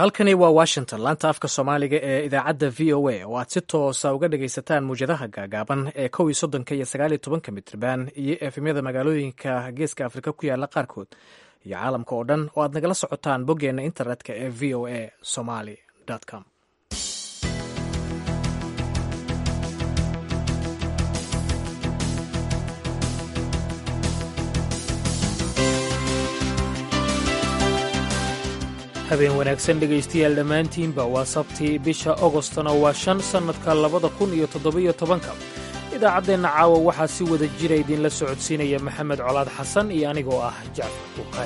halkani waa washington laanta afka soomaaliga ee idaacadda v o a oo aad si toosa uga dhagaysataan muwjadaha gaagaaban ee kow iyo soddonka iyo sagaal iyo tobanka mitrban iyo efemyada magaalooyinka geeska afrika ku yaala qaarkood iyo caalamka oo dhan oo aad nagala socotaan boggeenna internetka ee v o a somaly com habeen wanaagsan dhegaystayaal dhammaantiinba waa sabtii bisha ogostona waa shan sannadka labada kun iyo toddobiyo tobanka idaacaddeenna caawa waxaa si wada jira idinla socodsiinaya maxamed colaad xasan iyo anigoo ah jacfar buukaay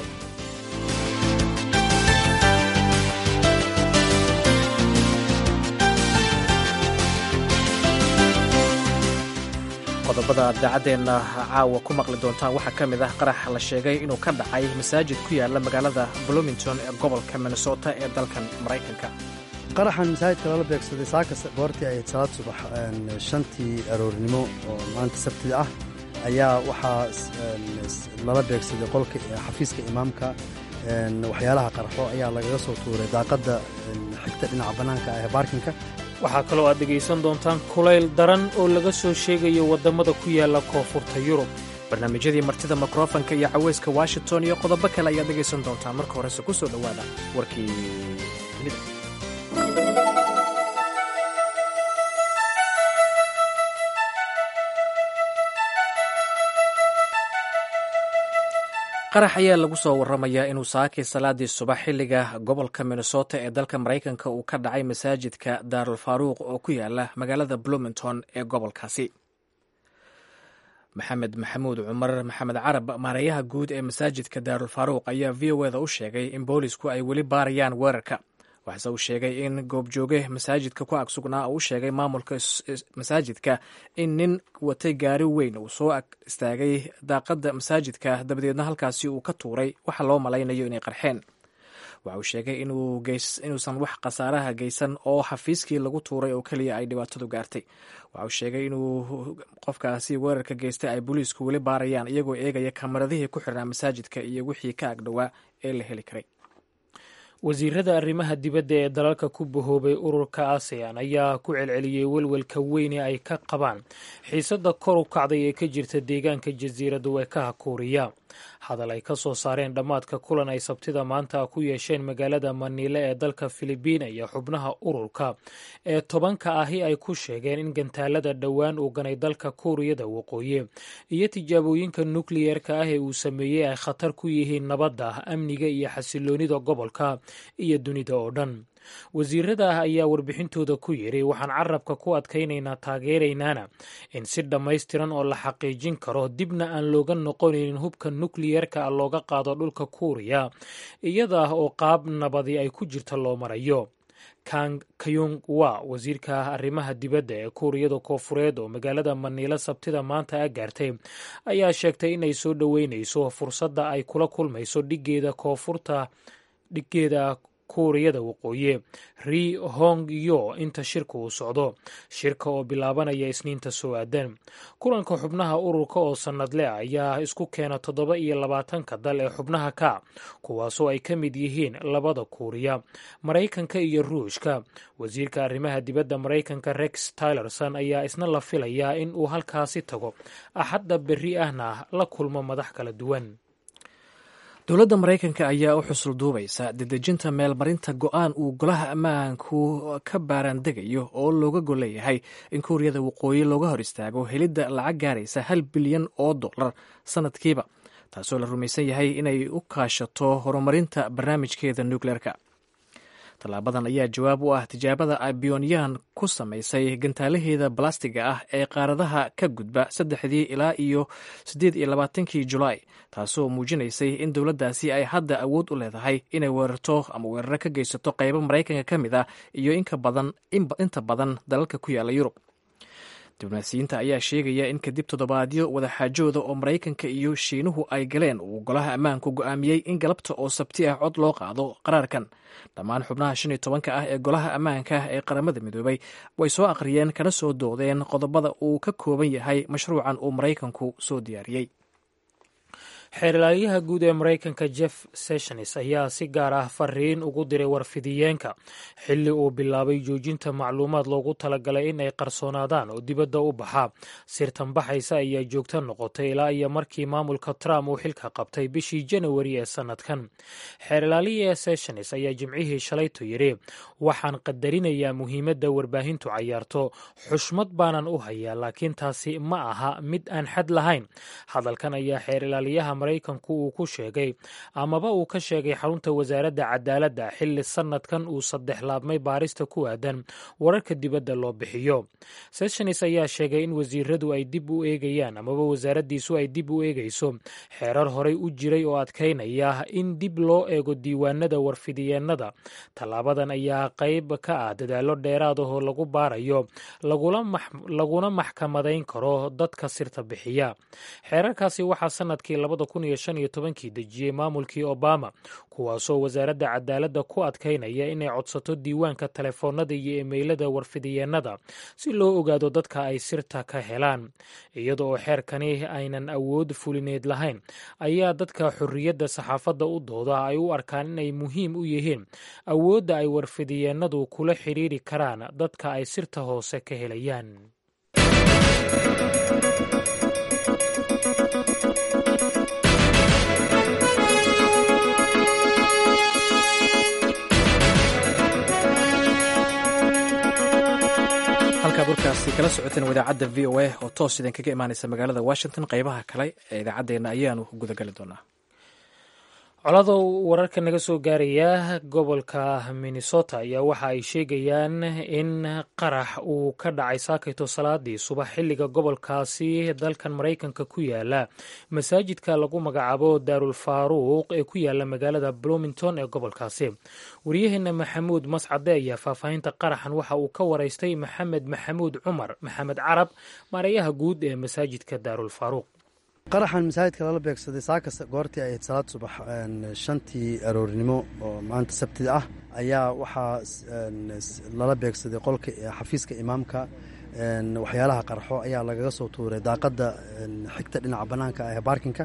qodobada aad daacadeenna caawa ku maqli doontaan waxaa ka mid ah qarax la sheegay inuu ka dhacay masaajid ku yaala magaalada bloomington ee gobolka minnesota ee dalkan maraykanka qaraxan masaajidka lala beegsaday saaka goortii ahayd salaad subax shantii aroornimo oo maanta sabtida ah ayaa waxaa lala beegsaday qolka xafiiska imaamka waxyaalaha qarxo ayaa lagaga soo tuuray daaqadda xigta dhinaca bannaanka ah ee baarkinka waxaa kaloo aad dhegaysan doontaan kulayl daran oo laga soo sheegayo waddamada ku yaala koonfurta yurub barnaamijyadii martida mikrofanka iyo caweyska washington iyo qodobo kale ayaad dhegaysan doontaan marka horese ku soo dhowaada warkii dunida qarax ayaa lagu soo warramayaa inuu saakay salaadii subax xilliga gobolka minnesota ee dalka maraykanka uu ka dhacay masaajidka daarul faaruuq oo ku yaala magaalada bloomington ee gobolkaasi maxamed maxamuud cumar maxamed carab maareeyaha guud ee masaajidka daarul faaruuq ayaa v o eda u sheegay in boolisku ay weli baarayaan weerarka waxase uu sheegay in goobjooge masaajidka ku ag sugnaa uu sheegay maamulka masaajidka in nin watay gaari weyn uu soo ag istaagay daaqadda masaajidka dabadeedna halkaasi uu ka tuuray waxa loo malaynayo inay qarxeen waxa uu sheegay inuusan wax khasaaraha geysan oo xafiiskii lagu tuuray oo keliya ay dhibaatadu gaartay waxa uu sheegay inuu qofkaasi weerarka geystay ay booliisku weli baarayaan iyagoo eegaya kamaradihii ku xirnaa masaajidka iyo wixii ka agdhowaa ee la heli karay wasiirada arrimaha dibadda ee dalalka ku bahoobay ururka asean ayaa ku celceliyey welwelka weyne ay ka qabaan xiisadda kor u kacday ee ka jirta deegaanka jasiiradda weekaha kuuriya hadal ay ka soo saareen dhammaadka kulan ay sabtida maanta ku yeesheen magaalada maniile ee dalka filibiina iyo xubnaha ururka ee tobanka ahi ay ku sheegeen in gantaalada dhowaan uu ganay dalka kuuriyada waqooyi iyo tijaabooyinka nukliyeerka ah ee uu sameeyey ay khatar ku yihiin nabadda amniga iyo xasiloonida gobolka iyo dunida oo dhan wasiirada ah ayaa warbixintooda ku yidhi waxaan carabka ku adkaynaynaa taageeraynaana in si dhammaystiran oo la xaqiijin karo dibna aan looga noqonaynin hubka nukliyerka ah looga qaado dhulka kuuriya iyada ah oo qaab nabadi ay ku jirta loo marayo kang kayung wa wasiirka arrimaha dibadda ee kuuriyada koofureed oo magaalada maniilo sabtida maanta a gaartay ayaa sheegtay inay soo dhoweynayso fursadda ay kula kulmayso dhigeeda koonfurta dhigeeda kuuriyada waqooyi ri hong yo inta shirka uu socdo shirka oo bilaabanaya isniinta soo aadan kulanka xubnaha ururka oo sannadle ayaa isku keena toddoba iyo labaatanka dal ee xubnaha ka kuwaasoo ay ka mid yihiin labada kuuriya maraykanka iyo ruushka wasiirka arrimaha dibadda maraykanka rex tylerson ayaa isna la filayaa in uu halkaasi tago axadda berri ahna la kulmo madax kala duwan dowladda maraykanka ayaa u xusul duubaysa dedejinta meelmarinta go-aan uu golaha ammaanku ka baaraandegayo oo looga gol leeyahay in kuuriyada waqooyi looga hor istaago helidda lacag gaaraysa hal bilyan oo dollar sannadkiiba taasoo la rumaysan yahay inay u kaashato horumarinta barnaamijkeeda nukleerka tallaabadan ayaa jawaab u ah tijaabada ay biyonyan ku samaysay gantaalaheeda balastiga ah ee qaaradaha ka gudba saddexdii ilaa iyo siddeed iyo labaatankii julaay taasoo muujinaysay in dowladdaasi ay hadda awood u leedahay inay weerarto ama weeraro ka geysato qaybo maraykanka ka mid ah iyo inka badan inta badan dalalka ku yaala yurub diblomaasiyiinta ayaa sheegaya in kadib toddobaadyo wadaxaajooda oo maraykanka iyo shiinuhu ay galeen uu golaha ammaanku go'aamiyey in galabta oo sabti ah cod loo qaado qaraarkan dhammaan xubnaha shan iyo tobanka ah ee golaha ammaanka ee qaramada midoobay way soo aqriyeen kana soo doodeen qodobada uu ka kooban yahay mashruucan uu maraykanku soo diyaariyey xeerlaaliyaha guud ee maraykanka jeff sessions ayaa si gaar ah fariin ugu diray warfidiyeenka xilli uu bilaabay joojinta macluumaad loogu talagalay in ay qarsoonaadaan oo dibadda u baxa sirtan baxaysa ayaa joogto noqotay ilaa iyo markii maamulka trump uu xilka qabtay bishii janawari ee sannadkan xeerlaaliya sessions ayaa jimcihii shalayto yidhi waxaan qadarinayaa muhiimadda warbaahintu cayaarto xushmad baanan u hayaa laakiin taasi ma aha mid aan xad lahayn hadalkan ayaa xeerilaaliyaha maraykanku uu ku sheegay amaba uu ka sheegay xarunta wasaaradda cadaaladda xilli sannadkan uu saddex laabmay baarista ku aadan wararka dibadda loo bixiyo sessions ayaa sheegay in wasiiradu ay dib u eegayaan amaba wasaaraddiisu ay dib u eegayso xeerar horey u jiray oo adkaynaya in dib loo eego diiwaanada warfidiyeennada tallaabadan ayaa qayb ka ah dadaallo dheeraad ahoo lagu baarayo laguna maxkamadayn karo dadka sirta bixiya xeerarkaasi waxaa sannadkii labada kun iyo shan iyo tobankii dejiyey maamulkii obama kuwaasoo wasaaradda cadaaladda ku adkaynaya inay codsato diiwaanka telefoonada iyo emeylada warfidiyeennada si loo ogaado dadka ay sirta ka helaan iyada oo xeerkani aynan awood fulineed lahayn ayaa dadka xorriyadda saxaafadda u dooda ay u arkaan inay muhiim u yihiin awoodda ay warfidiyeennadu kula xidhiiri karaan dadka ay sirta hoose ka helayaan halkaad warkaasi kala socoteen idaacadda v o a oo toos idinkaga imaanaysa magaalada washington qeybaha kale ee idaacaddeenna ayaanu gudagali doonaa coladow wararka naga soo gaaraya gobolka minnesota ayaa waxa ay sheegayaan in qarax uu ka dhacay saakayto salaadii subax xilliga gobolkaasi dalkan maraykanka ku yaala masaajidka lagu magacaabo daarul faaruuq ee ku yaala magaalada bloomington ee gobolkaasi waryaheena maxamuud mascade ayaa faahfaahinta qaraxan waxa uu ka waraystay maxamed maxamuud cumar maxamed carab maareeyaha guud ee masaajidka daarul faaruuq qaraxan masaajidka lala beegsaday saaka goortii ay ahayd salaad subax shantii aroorinimo oo maanta sabtida ah ayaa waxaa lala beegsaday qolka xafiiska imaamka waxyaalaha qarxo ayaa lagaga soo tuuray daaqadda xigta dhinaca bannaanka ee baarkinka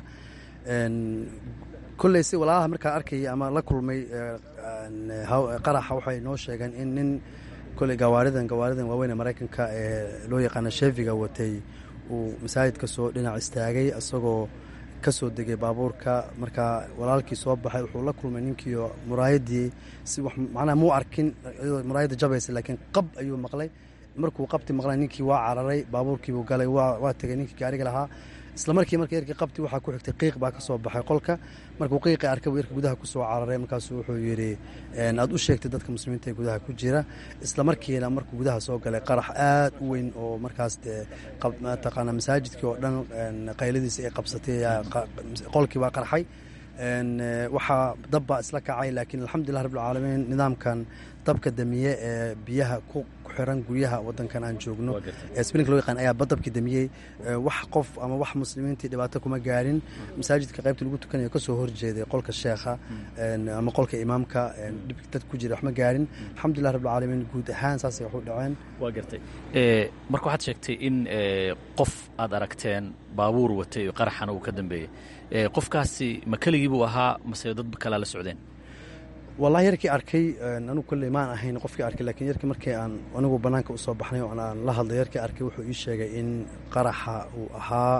kolley si walaalaha markaa arkayay ama la kulmay qaraxa waxay noo sheegeen in nin kolley gawaaridan gawaaridan waaweyn ee maraykanka ee loo yaqaana sheefiga watay uu masaajidka soo dhinac istaagay isagoo ka soo degay baabuurka markaa walaalkii soo baxay wuxuu la kulmay ninkiio muraayadii si macnaha muu arkin iyadoo muraayadda jabaysa laakiin qab ayuu maqlay markuu qabti maqlay ninkii waa cararay baabuurkiibuu galay waa tegay ninkii gaariga lahaa isla markii marka yarkii qabti waxaa ku xigtay qiiq baa ka soo baxay qolka markuu qiiqi arkay buu yarka gudaha ku soo cararay markaasuu wuxuu yidhi aad u sheegtay dadka muslimiinta ee gudaha ku jira isla markiina markuu gudaha soo galay qarax aad u weyn oo markaas dee mataqaana masaajidkii oo dhan qayladiisa ay qabsatay qolkii waa qarxay waxaa dabbaa isla kacay laakiin alxamdulilah rabbilcaalamiin nidaamkan dabka damiye ee biyaha ku xiran guryaha wadankan aan joogno ee sbrinka loo yaqaan ayaa dabkii damiyey wax qof ama wax muslimiintii dhibaato kuma gaarin masaajidka qaybta lagu tukanayo kasoo horjeeday qolka sheekha ama qolka imaamka dad ku jira wax ma gaarin alxamdulilah rabbilcaalamiin guud ahaan saasay wax u dhaceen waa gartay marka waxaad sheegtay in qof aad aragteen baabuur watay oo qaraxana uu ka dambeeyey qofkaasi ma keligii buu ahaa mase dad kalaa la socdeen wallahi yarkii arkay anugu kolley maan ahayn qofkii arkay lakiin yarkii markii aan anigu bannaanka usoo baxnay oo aan la hadlay yarkii arkay wuxuu ii sheegay in qaraxa uu ahaa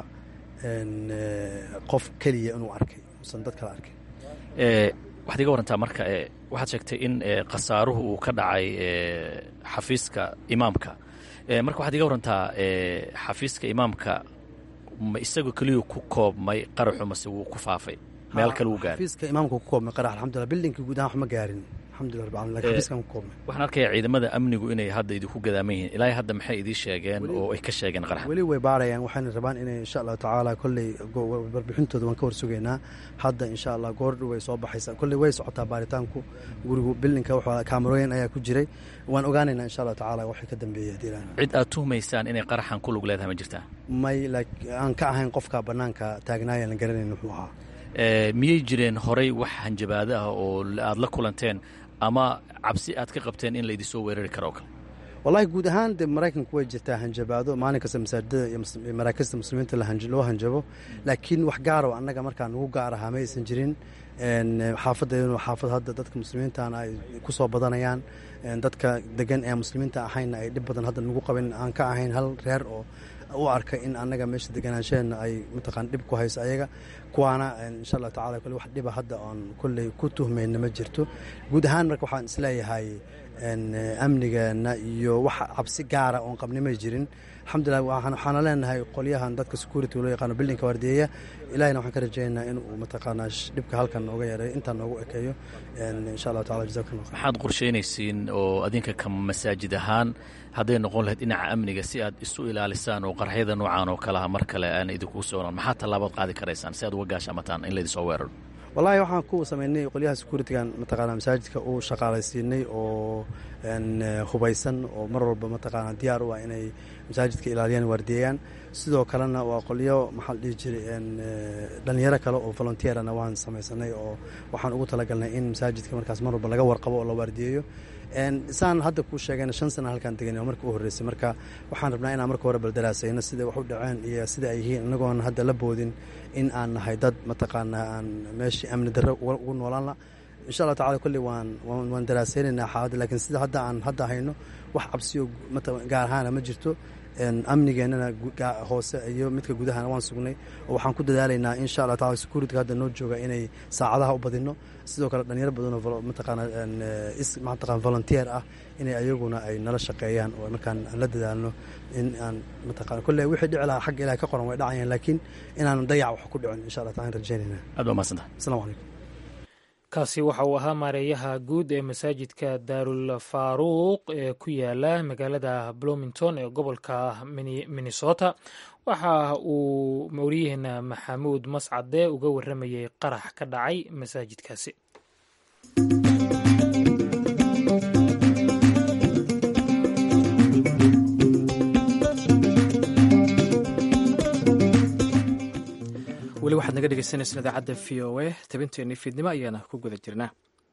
qof keliya inuu arkay usan dad kale arkay waxaad iga warantaa marka waxaad sheegtay in khasaaruhu uu ka dhacay xafiiska imaamka marka waxaad iga warantaa xafiiska imaamka ma isagoo keliyuu ku koobmay qaraxu mase wuu ku faafay meel kale wuu gaaray xafiiska imaamka ku koobmay qarax alxamdulillah bildinka guud ahaan wax ma gaarin alxamdulillah rabbil alamin lakin xafiiskan ku koobmay waxaan arkayaa ciidamada amnigu inay hadda idinku gadaaman yihiin ilaahay hadda maxay idii sheegeen oo ay ka sheegeen qarax weli way baarayaan waxayna rabaan inay insha allahu tacaala kolley warbixintooda waan ka warsugaynaa hadda insha allah goor dhow way soo baxaysaa kolley way socotaa baaritaanku gurigu bildinka wuxuu kaamarooyin ayaa ku jiray waan ogaanaynaa insha allahu tacaala waxay ka dambeeyay haddii ilaahna cid aad tuhmaysaan inay qaraxan ku lug leedahay ma jirtaa may aan ka ahayn qofka bannaanka taagnaaya aan garanayn wuxuu ahaa miyay jireen horay wax hanjabaado ah oo aad la kulanteen ama cabsi aad ka qabteen in laydin soo weerari karo oo kale wallahi guud ahaan dee maraykanku way jirtaa hanjabaado maalin kasta masaajidada iyo maraakista muslimiinta loo hanjabo laakiin wax gaaro annaga markaa nagu gaar ahaa ma aysan jirin xaafaddeeduna xaafad hadda dadka muslimiintana ay ku soo badanayaan dadka degan ee muslimiinta ahayna ay dhib badan hadda nagu qabin aan ka ahayn hal reer oo u arka in annaga meesha deganaanshaheena ay mataqaan dhib ku hayso ayaga kuwaana insha allahu tacala kole wax dhiba hadda oon kolley ku tuhmayna ma jirto guud ahaan marka waxaan isleeyahay amnigeena iyo wax cabsi gaara oon qabni may jirin alxamdulilah waxaana leenahay qolyahan dadka security loo yaqaano bildinka waardiyeeya ilahina waxaan ka rajaynaynaa in uu mataqaanaa dhibka halkan nooga yareeyo intaan noogu ekeeyo insha allahu tacala jazakum allah maxaad qorsheynaysiin oo adinka ka masaajid ahaan hadday noqon lahayd dhinaca amniga si aad isu ilaalisaan oo qarxyada noocan oo kaleha mar kale aan idinkugu soonan maxaa tallaabaad qaadi karaysaan si aad uga gaashamataan in laydinsoo weeraro wallahi waxaan ku samaynay qolyaha securitigan mataqaana masaajidka uu shaqaalaysiinay oo hubaysan oo mar walba mataqaana diyaar u ah inay masaajidka ilaaliyaan waardiyeeyaan sidoo kalena waa qolyo maxaa la dhihi jiray dhalinyaro kale oo volunteerana waan samaysanay oo waxaan ugu talagalnay in masaajidka markaas mar walba laga warqabo oo la waardiyeeyo saan hadda kuu sheegayna shan sana halkaan degan oo marka u horreysay marka waxaan rabnaa inaan marka hore baldaraasayno siday wax u dhaceen iyo sida ay yihiin inagoon hadda la boodin in aan nahay dad mataqaanaa aan meeshii amni darro ugu noolaanla insha allah tacala kolley waan waan daraasaynaynaa xaaladda lakiin sida hadda aan hadda hayno wax cabsiyo gaar ahaana ma jirto amnigeennana hoose iyo midka gudahana waan sugnay oo waxaan ku dadaalaynaa insha allah tacala securityga hadda noo jooga inay saacadaha u badino sidoo kale dhalinyaro badanoo mataqaana mataqana volunteer ah inay ayaguna ay nala shaqeeyaan oo markaan aan la dadaalno in aan mataqana kolley wixii dhici lahaa xagga ilahay ka qoran way dhacayaan laakiin inaan dayac wax ku dhicin insha allah taala rajaynayna aad baa mahadsanta assalamu calaykum kaasi waxa uu ahaa maareeyaha guud ee masaajidka daarul faaruuq ee ku yaala magaalada bloomington ee gobolka minnesota waxa uu mawriyaheena maxamuud mascade uga waramayay qarax ka dhacay masaajidkaasi weli waxaad naga dhegeysaneysaan idaacadda v o a tabinteenii fiidnimo ayaana ku guda jirnaa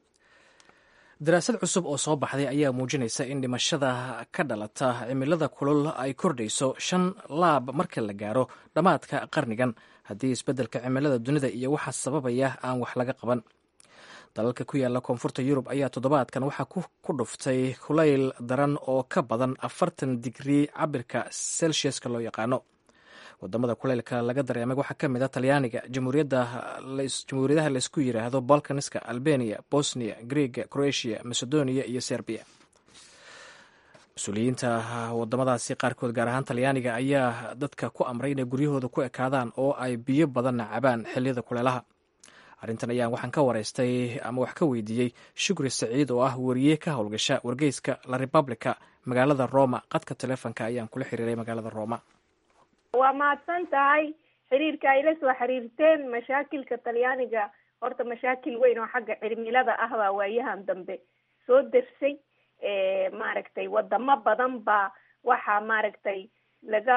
daraasad cusub oo soo baxday ayaa muujinaysa in dhimashada ka dhalata cimilada kulul ay kordhayso shan laab marka la gaaro dhammaadka qarnigan haddii isbeddelka cimilada dunida iyo waxa sababaya aan wax laga qaban dalalka ku yaala koonfurta yurub ayaa toddobaadkan waxaa ku dhuftay kulayl daran oo ka badan afartan digrii cabirka celsiuska loo yaqaano wadamada kuleylka laga dareemay waxaa ka mid a talyaaniga jamhuuriyadaha laysku yiraahdo balkaniska albania bosnia greega croatia macedonia iyo serbiya mas-uuliyiinta wadamadaasi qaarkood gaar ahaan talyaaniga ayaa dadka ku amray inay guryahooda ku ekaadaan oo ay biyo badanna cabaan xiliyada kuleelaha arrintan ayaan waxaan ka waraystay ama wax ka weydiiyey shukri saciid oo ah wariye ka howlgasha wargeyska la republica magaalada roma qadka telefonka ayaan kula xiriiray magaalada roma waa mahadsan tahay xiriirka ay la soo xiriirteen mashaakilka talyaaniga horta mashaakil weyn oo xagga cimilada ah baa waayahan dambe soo dersay maaragtay wadamo badan baa waxaa maaragtay laga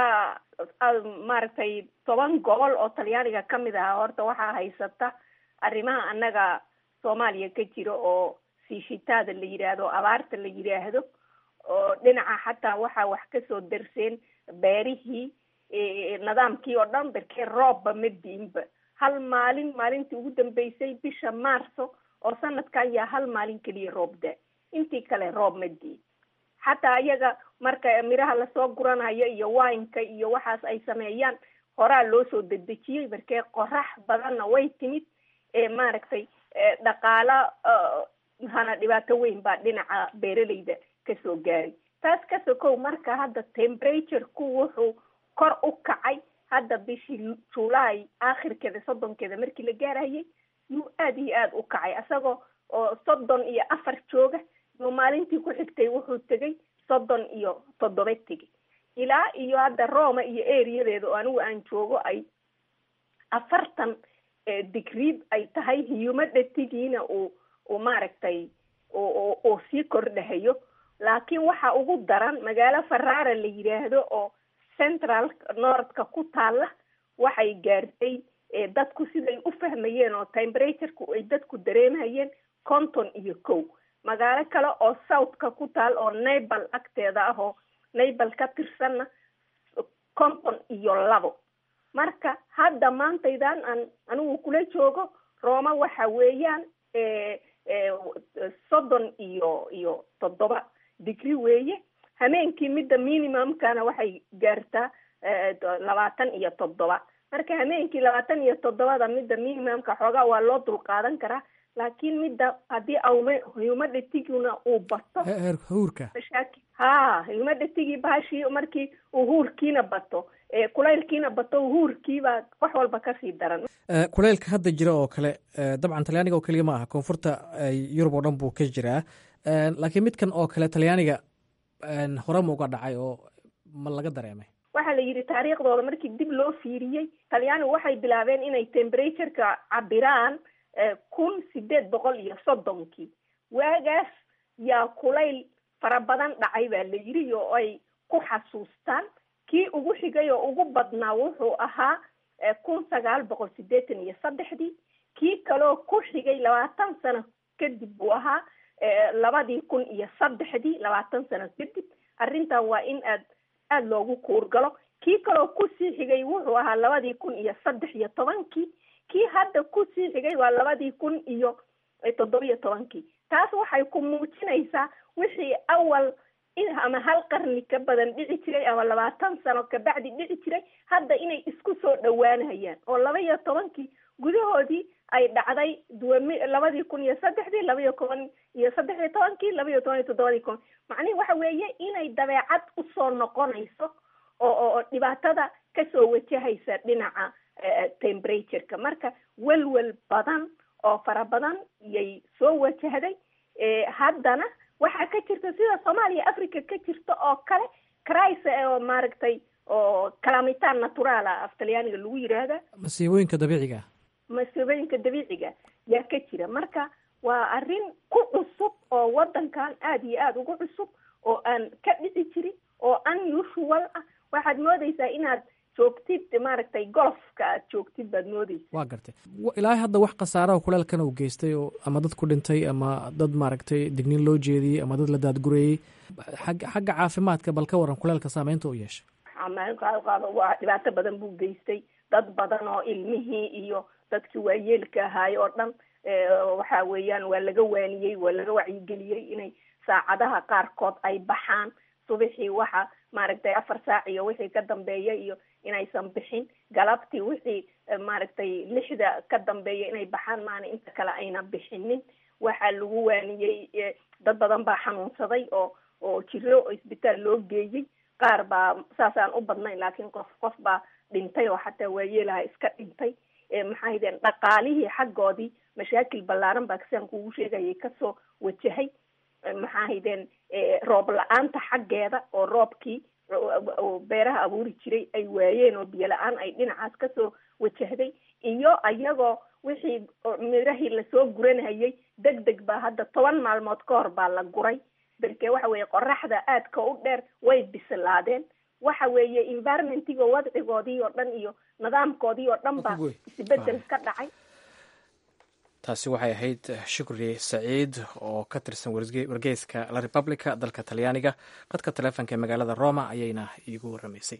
maaragtay toban gobol oo talyaaniga kamid aha horta waxaa haysata arrimaha annaga soomaaliya ka jira oo siishitaada la yidhaahdo abaarta la yidhaahdo oo dhinaca xataa waxaa wax kasoo derseen beerihii nidaamkii oo dhan darkee roobba ma diinba hal maalin maalintii ugu dambeysay bisha maarso oo sanadka ayaa hal maalin keliya roob da intii kale roob ma diin xataa iyaga marka miraha lasoo guranayo iyo wineka iyo waxaas ay sameeyaan horaa loo soo dedejiyey markee qorax badanna way timid maaragtay dhaqaala hana dhibaato weyn baa dhinaca beeraleyda kasoo gaaray taas ka sokow marka hadda temperature-ku wuxuu kor u kacay hadda bishii july aakhirkeeda soddonkeeda markii la gaarayay yuu aada iyo aada u kacay isagoo oo soddon iyo afar jooga yuu maalintii ku xigtay wuxuu tegay soddon iyo toddoba tegay ilaa iyo hadda roma iyo areadeeda oo anigu aan joogo ay afartan digreed ay tahay humidity-giina uu uu maaragtay uu sii kordhahayo laakiin waxa ugu daran magaalo farara la yidhaahdo oo central northka ku taalla waxay gaartay dadku siday u fahmayeen oo temperaturku ay dadku dareemhayeen konton iyo kow magaalo kale oo southka ku taal oo naybal agteeda ah oo naybal ka tirsanna konton iyo labo marka hadda maantaydan aan anigu kula joogo rooma waxa weeyaan soddon iyo iyo toddoba digri weeye hameenkii midda minimumkana waxay gaartaa labaatan iyo toddoba marka hameenkii labaatan iyo toddobada midda minimumka xoogaa waa loo dulqaadan karaa laakiin midda haddii awme humadetiguna uu bato huurka mashaakil ha humadetigii bahashii markii uu huurkiina bato kulaylkiina bato huurkiibaa wax walba kasii daran kulaylka hadda jira oo kale dabcan talyaaniga oo keliya ma aha koonfurta yurub oo dhan buu ka jiraa laakiin midkan oo kale talyaaniga hore ma uga dhacay oo ma laga dareemay waxaa la yidhi taariikhdooda markii dib loo fiiriyey talyaanigu waxay bilaabeen inay temperatureka cabiraan kun sideed boqol iyo soddonkii waagaas yaa kulayl fara badan dhacay baa la yidhi oo ay ku xasuustaan kii ugu xigay oo ugu badnaa wuxuu ahaa kun sagaal boqol sideetan iyo saddexdii kii kaloo ku xigay labaatan sano kadib buu ahaa labadii kun iyo saddexdii labaatan sano kadib arrintan waa in aad aada loogu kuurgalo kii kaloo kusii xigay wuxuu ahaa labadii kun iyo saddex iyo tobankii kii hadda kusii xigay waa labadii kun iyo toddobiyo tobankii taas waxay ku muujinaysaa wixii awal ama hal qarni ka badan dhici jiray ama labaatan sano kabacdi dhici jiray hadda inay isku soo dhowaanayaan oo laba iyo tobankii gudahoodii ay dhacday duwami labadii kun iyo saddexdii labaiyo toban iyo saddex iyo tobankii laba iyo toban iyo toddobadii kun macnihi waxa weeye inay dabeecad usoo noqonayso oo oo dhibaatada kasoo wajahaysa dhinaca temperatureka marka welwel badan oo fara badan yay soo wajahday haddana waxaa ka jirta sida soomaaliya africa ka jirta oo kale cris oo maaragtay oo calamitan naturaala af talyaaniga lagu yidhaahda masiibooyinka dabiiciga masiibooyinka dabiiciga yaa ka jira marka waa arrin ku cusub oo wadankan aada iyo aada ugu cusub oo aan ka dhici jirin oo unusual ah waxaad moodeysaa inaad joogtid maaragtay golofka aad joogtid baad moodeysa waa gartay ilaahay hadda wax khasaaraha kuleelkan uu geystay oo ama dad ku dhintay ama dad maaragtay digniin loo jeediyey ama dad la daadgureeyey xagga xagga caafimaadka bal ka waran kuleelka saameynta u yeeshay waa dhibaato badan buu geystay dad badan oo ilmihii iyo dadkii waayeelka ahaay oo dhan waxa weeyaan waa laga waaniyey waa laga wacyigeliyey inay saacadaha qaarkood ay baxaan subixii waxa maaragtay afar saac iyo wixii ka dambeeya iyo inaysan bixin galabtii wixii maaragtay lixda ka dambeeya inay baxaan maana inta kale ayna bixinin waxaa lagu waaniyey dad badan baa xanuunsaday oo oo jiro isbitaal loo geeyey qaar baa saasaan u badnayn laakiin qof qof baa dhintay oo xataa waayeelaha iska dhintay maxaa haydeen dhaqaalihii xaggoodii mashaakil ballaaran baa kasaan kugu sheegayay kasoo wajahay maxaa haydeen roob la-aanta xaggeeda oo roobkii beeraha abuuri jiray ay waayeen oo biyo la-aan ay dhinacaas kasoo wajahday iyo ayagoo wixii mirahii lasoo guranayay deg deg baa hadda toban maalmood ka hor baa la guray berke waxa weeye qoraxda aadka u dheer way bislaadeen waxa weeye environmentiga wadcigoodii oo dhan iyo nidaamkoodii oo dhan baa isbedel ka dhacay taasi waxay ahayd shukri saciid oo ka tirsan wargeyska la republica dalka talyaaniga qadka taleefonka ee magaalada roma ayayna iigu waramaysay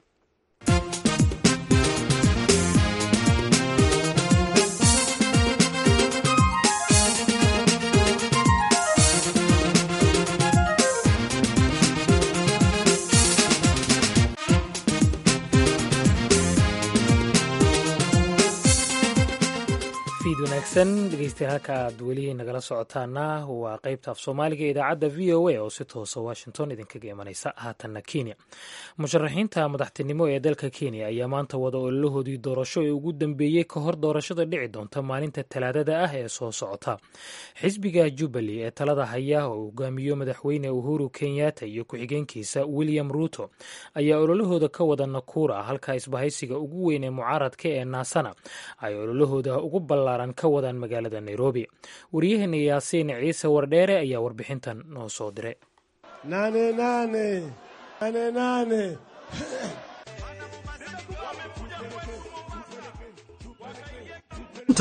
wanaagsan dhegeystayaal halka aad weli nagala socotaana waa qeybta af soomaaliga idaacadda v o a oo si toosa washington idinkaga imanaysa haatanna kenya musharaxiinta madaxtinimo ee dalka kenya ayaa maanta wada ololahoodii doorasho ee ugu dambeeyey ka hor doorashada dhici doonta maalinta talaadada ah ee soo socota xisbiga jubbaly ee talada haya oo hogaamiyo madaxweyne uhuru kenyatta iyo ku-xigeenkiisa william ruuto ayaa ololahooda ka wada nakuura halka isbahaysiga ugu weyn ee mucaaradka ee naasana ay ololahooda ugu ballaaran ka wadaan magaalada nairobi waryaheena yaasiin ciise wardheere ayaa warbixintan noo soo diray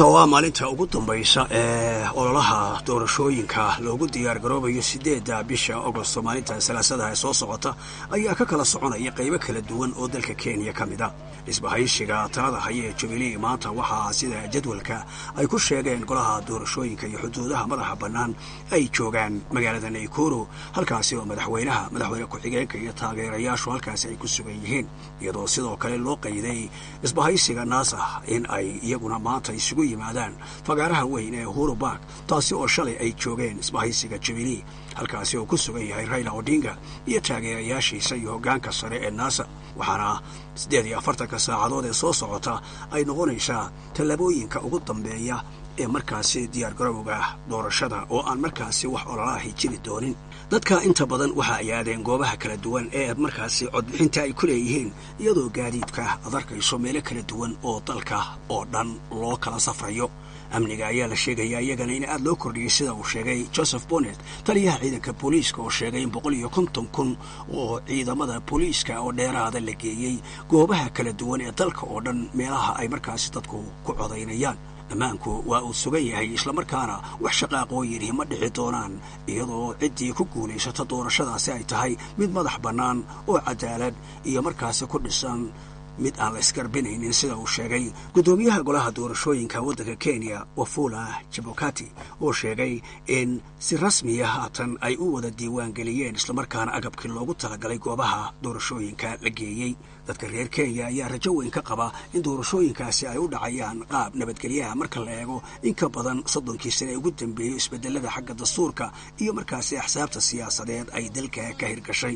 maanta oo ah maalinta ugu dambaysa ee ololaha doorashooyinka loogu diyaar garoobayo sideedda bisha agosto maalinta salaasadaha ee soo socota ayaa ka kala soconaya qaybo kala duwan oo dalka kenya ka mid a dhisbahaysiga talada haya ee jubilee maanta waxaa sida jadwalka ay ku sheegeen golaha doorashooyinka iyo xuduudaha madaxa bannaan ay joogaan magaalada naykuru halkaasi oo madaxweynaha madaxweyne ku-xigeenka iyo taageerayaashu halkaasi ay ku sugan yihiin iyadoo sidoo kale loo qayday dhisbahaysiga naasah in ay iyaguna maanta isugu yimaadaan fagaaraha weyn ee uhuru bark taasi oo shalay ay joogeen isbahaysiga jubilee halkaasi oo ku sugan yahay raila odinga iyo taageerayaashiisa iyo hoggaanka sare ee naasa waxaana siddeed iyo afartanka saacadood ee soo socota ay noqonaysaa tallaabooyinka ugu dambeeya ee markaasi diyaargarowga doorashada oo aan markaasi wax ololaahi jiri doonin dadka inta badan waxa ay aadeen goobaha kala duwan ee markaasi codbixinta ay ku leeyihiin iyadoo gaadiidka ad arkayso meelo kala duwan oo dalka oo dhan loo kala safrayo amniga ayaa la sheegayaa iyagana in aad loo kordhiyey sida uu sheegay joseph bonnet taliyaha ciidanka booliiska oo sheegay in boqol iyo konton kun oo ciidamada booliiska oo dheeraada la geeyey goobaha kala duwan ee dalka oo dhan meelaha ay markaasi dadku ku codaynayaan ammaanku waa uu sugan yahay islamarkaana wax shaqaaqoo yidhi ma dhici doonaan iyadoo ciddii ku guulaysata doorashadaasi ay tahay mid madax bannaan oo cadaalad iyo markaasi ku dhisan mid aan la isgarbinaynin sida uu sheegay guddoomiyaha golaha doorashooyinka waddanka kenya wafula jabokati oo sheegay in si rasmiya haatan ay u wada diiwaan geliyeen islamarkaana agabkii loogu talagalay goobaha doorashooyinka la geeyey dadka reer kenya ayaa rajo weyn ka qaba in doorashooyinkaasi ay u dhacayaan qaab nabadgelyaha marka la eego in ka badan soddonkii sane ugu dambeeyo isbedelada xagga dastuurka iyo markaasi axsaabta siyaasadeed ay dalka ka hirgashay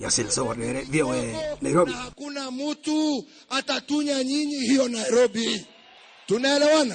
Hakuna mtu atatunya nyinyi hiyo Nairobi. Tunaelewana?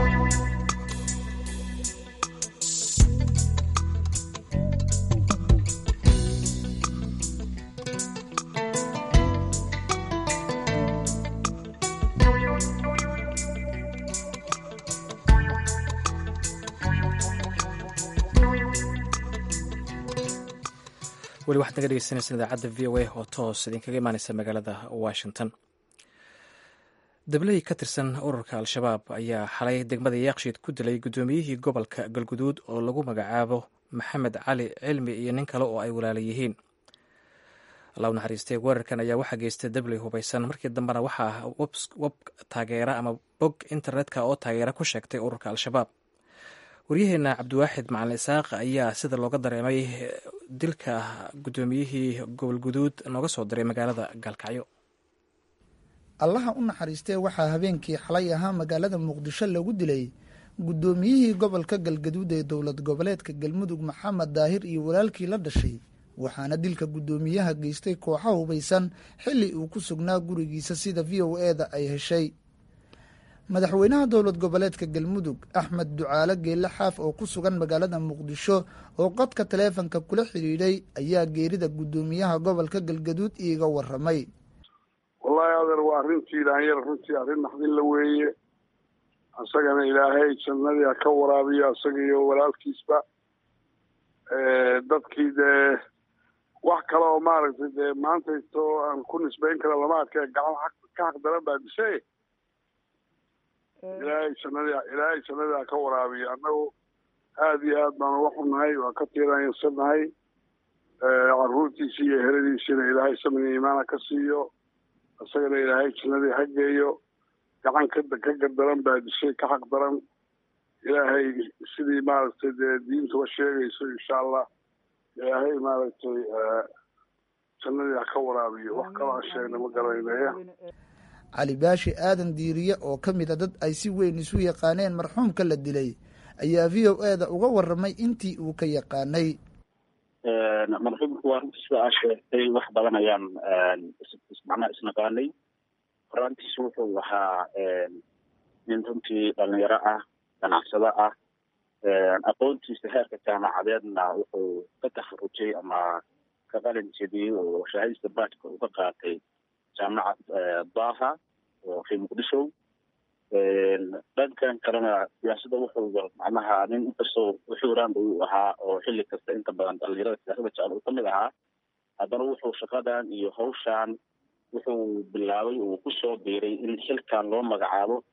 weli waxaad naga dhegeysanaysaan idaacadda v o a oo toos idinkaga imaaneysa magaalada washington dabley ka tirsan ururka al-shabaab ayaa xalay degmada yaaqshiid ku dilay guddoomiyihii gobolka galguduud oo lagu magacaabo maxamed cali cilmi iyo nin kale oo ay walaala yihiin alla u naxariistay weerarkan ayaa waxaa geystay dabley hubaysan markii dambena waxaa web taageera ama bog internetka oo taageera ku sheegtay ururka al-shabaab waryaheena cabdiwaaxid macalin isaaq ayaa sida looga dareemay dilka guddoomiyihii gobolguduud nooga soo diray magaalada gaalkacyo allaha u naxariistee waxaa habeenkii xalay ahaa magaalada muqdisho lagu dilay guddoomiyihii gobolka galgaduud ee dowlad goboleedka galmudug maxamed daahir iyo walaalkii la dhashay waxaana dilka guddoomiyaha geystay kooxa hubaysan xilli uu ku sugnaa gurigiisa sida v o e da ay heshay madaxweynaha dowlad goboleedka galmudug axmed ducaale geelle xaaf oo ku sugan magaalada muqdisho oo qodka taleefanka kula xidhiidhay ayaa geerida guddoomiyaha gobolka galgaduud iiga waramay wallaahi adeer waa arrintii ilaanyar runtii arrin naxdin la weeye isagana ilaahay jannadii ha ka waraabiyo isaga iyo walaalkiisba dadkii dee wax kale oo maaragtay dee maantayto aan ku nisbayn kara lama adkee gacan ka xaq daran baa dishay ilaahay jannadii ilaahay jannadii ha ka waraabiyo annagu aada iyo aad baan uga xunnahay waan ka tiiraansannahay caruurtiisi iyo heradiisiina ilaahay samni iimaana ka siiyo isagana ilaahay jannadii ha geeyo gacan ka ka gardaran baa dishay ka xaq daran ilaahay sidii maaragtay dee diintuba sheegayso insha allah ilaahay maaragtay jannadii ha ka waraabiyo wax kaloo aan sheegna ma garanaynaye cali baashi aadan diiriye oo ka mid a dad ay si weyn isu yaqaaneen marxuumka la dilay ayaa v o e da uga waramay intii uu ka yaqaanay marxuumku waa runtii sida aa sheegtay wax badan ayaan macnaha isnaqaanay horaantiisa wuxuu ahaa nin runtii dhalinyaro ah ganacsado ah aqoontiisa heerka jaamacadeedna wuxuu ka taharujay ama ka qalin jebiyey oo shahaadista baadka uu ka qaatay jaamacad daha oo fi muqdisho dhankan kalena siyaasadda wuxuu macnaha nin inkastoo uxuuraanba uu ahaa oo xilli kasta inta badan dhalinyarada siyaasadda jecel uu kamid ahaa haddana wuxuu shaqadan iyo hawshan wuxuu bilaabay uu kusoo biiray in xilkan loo magacaabo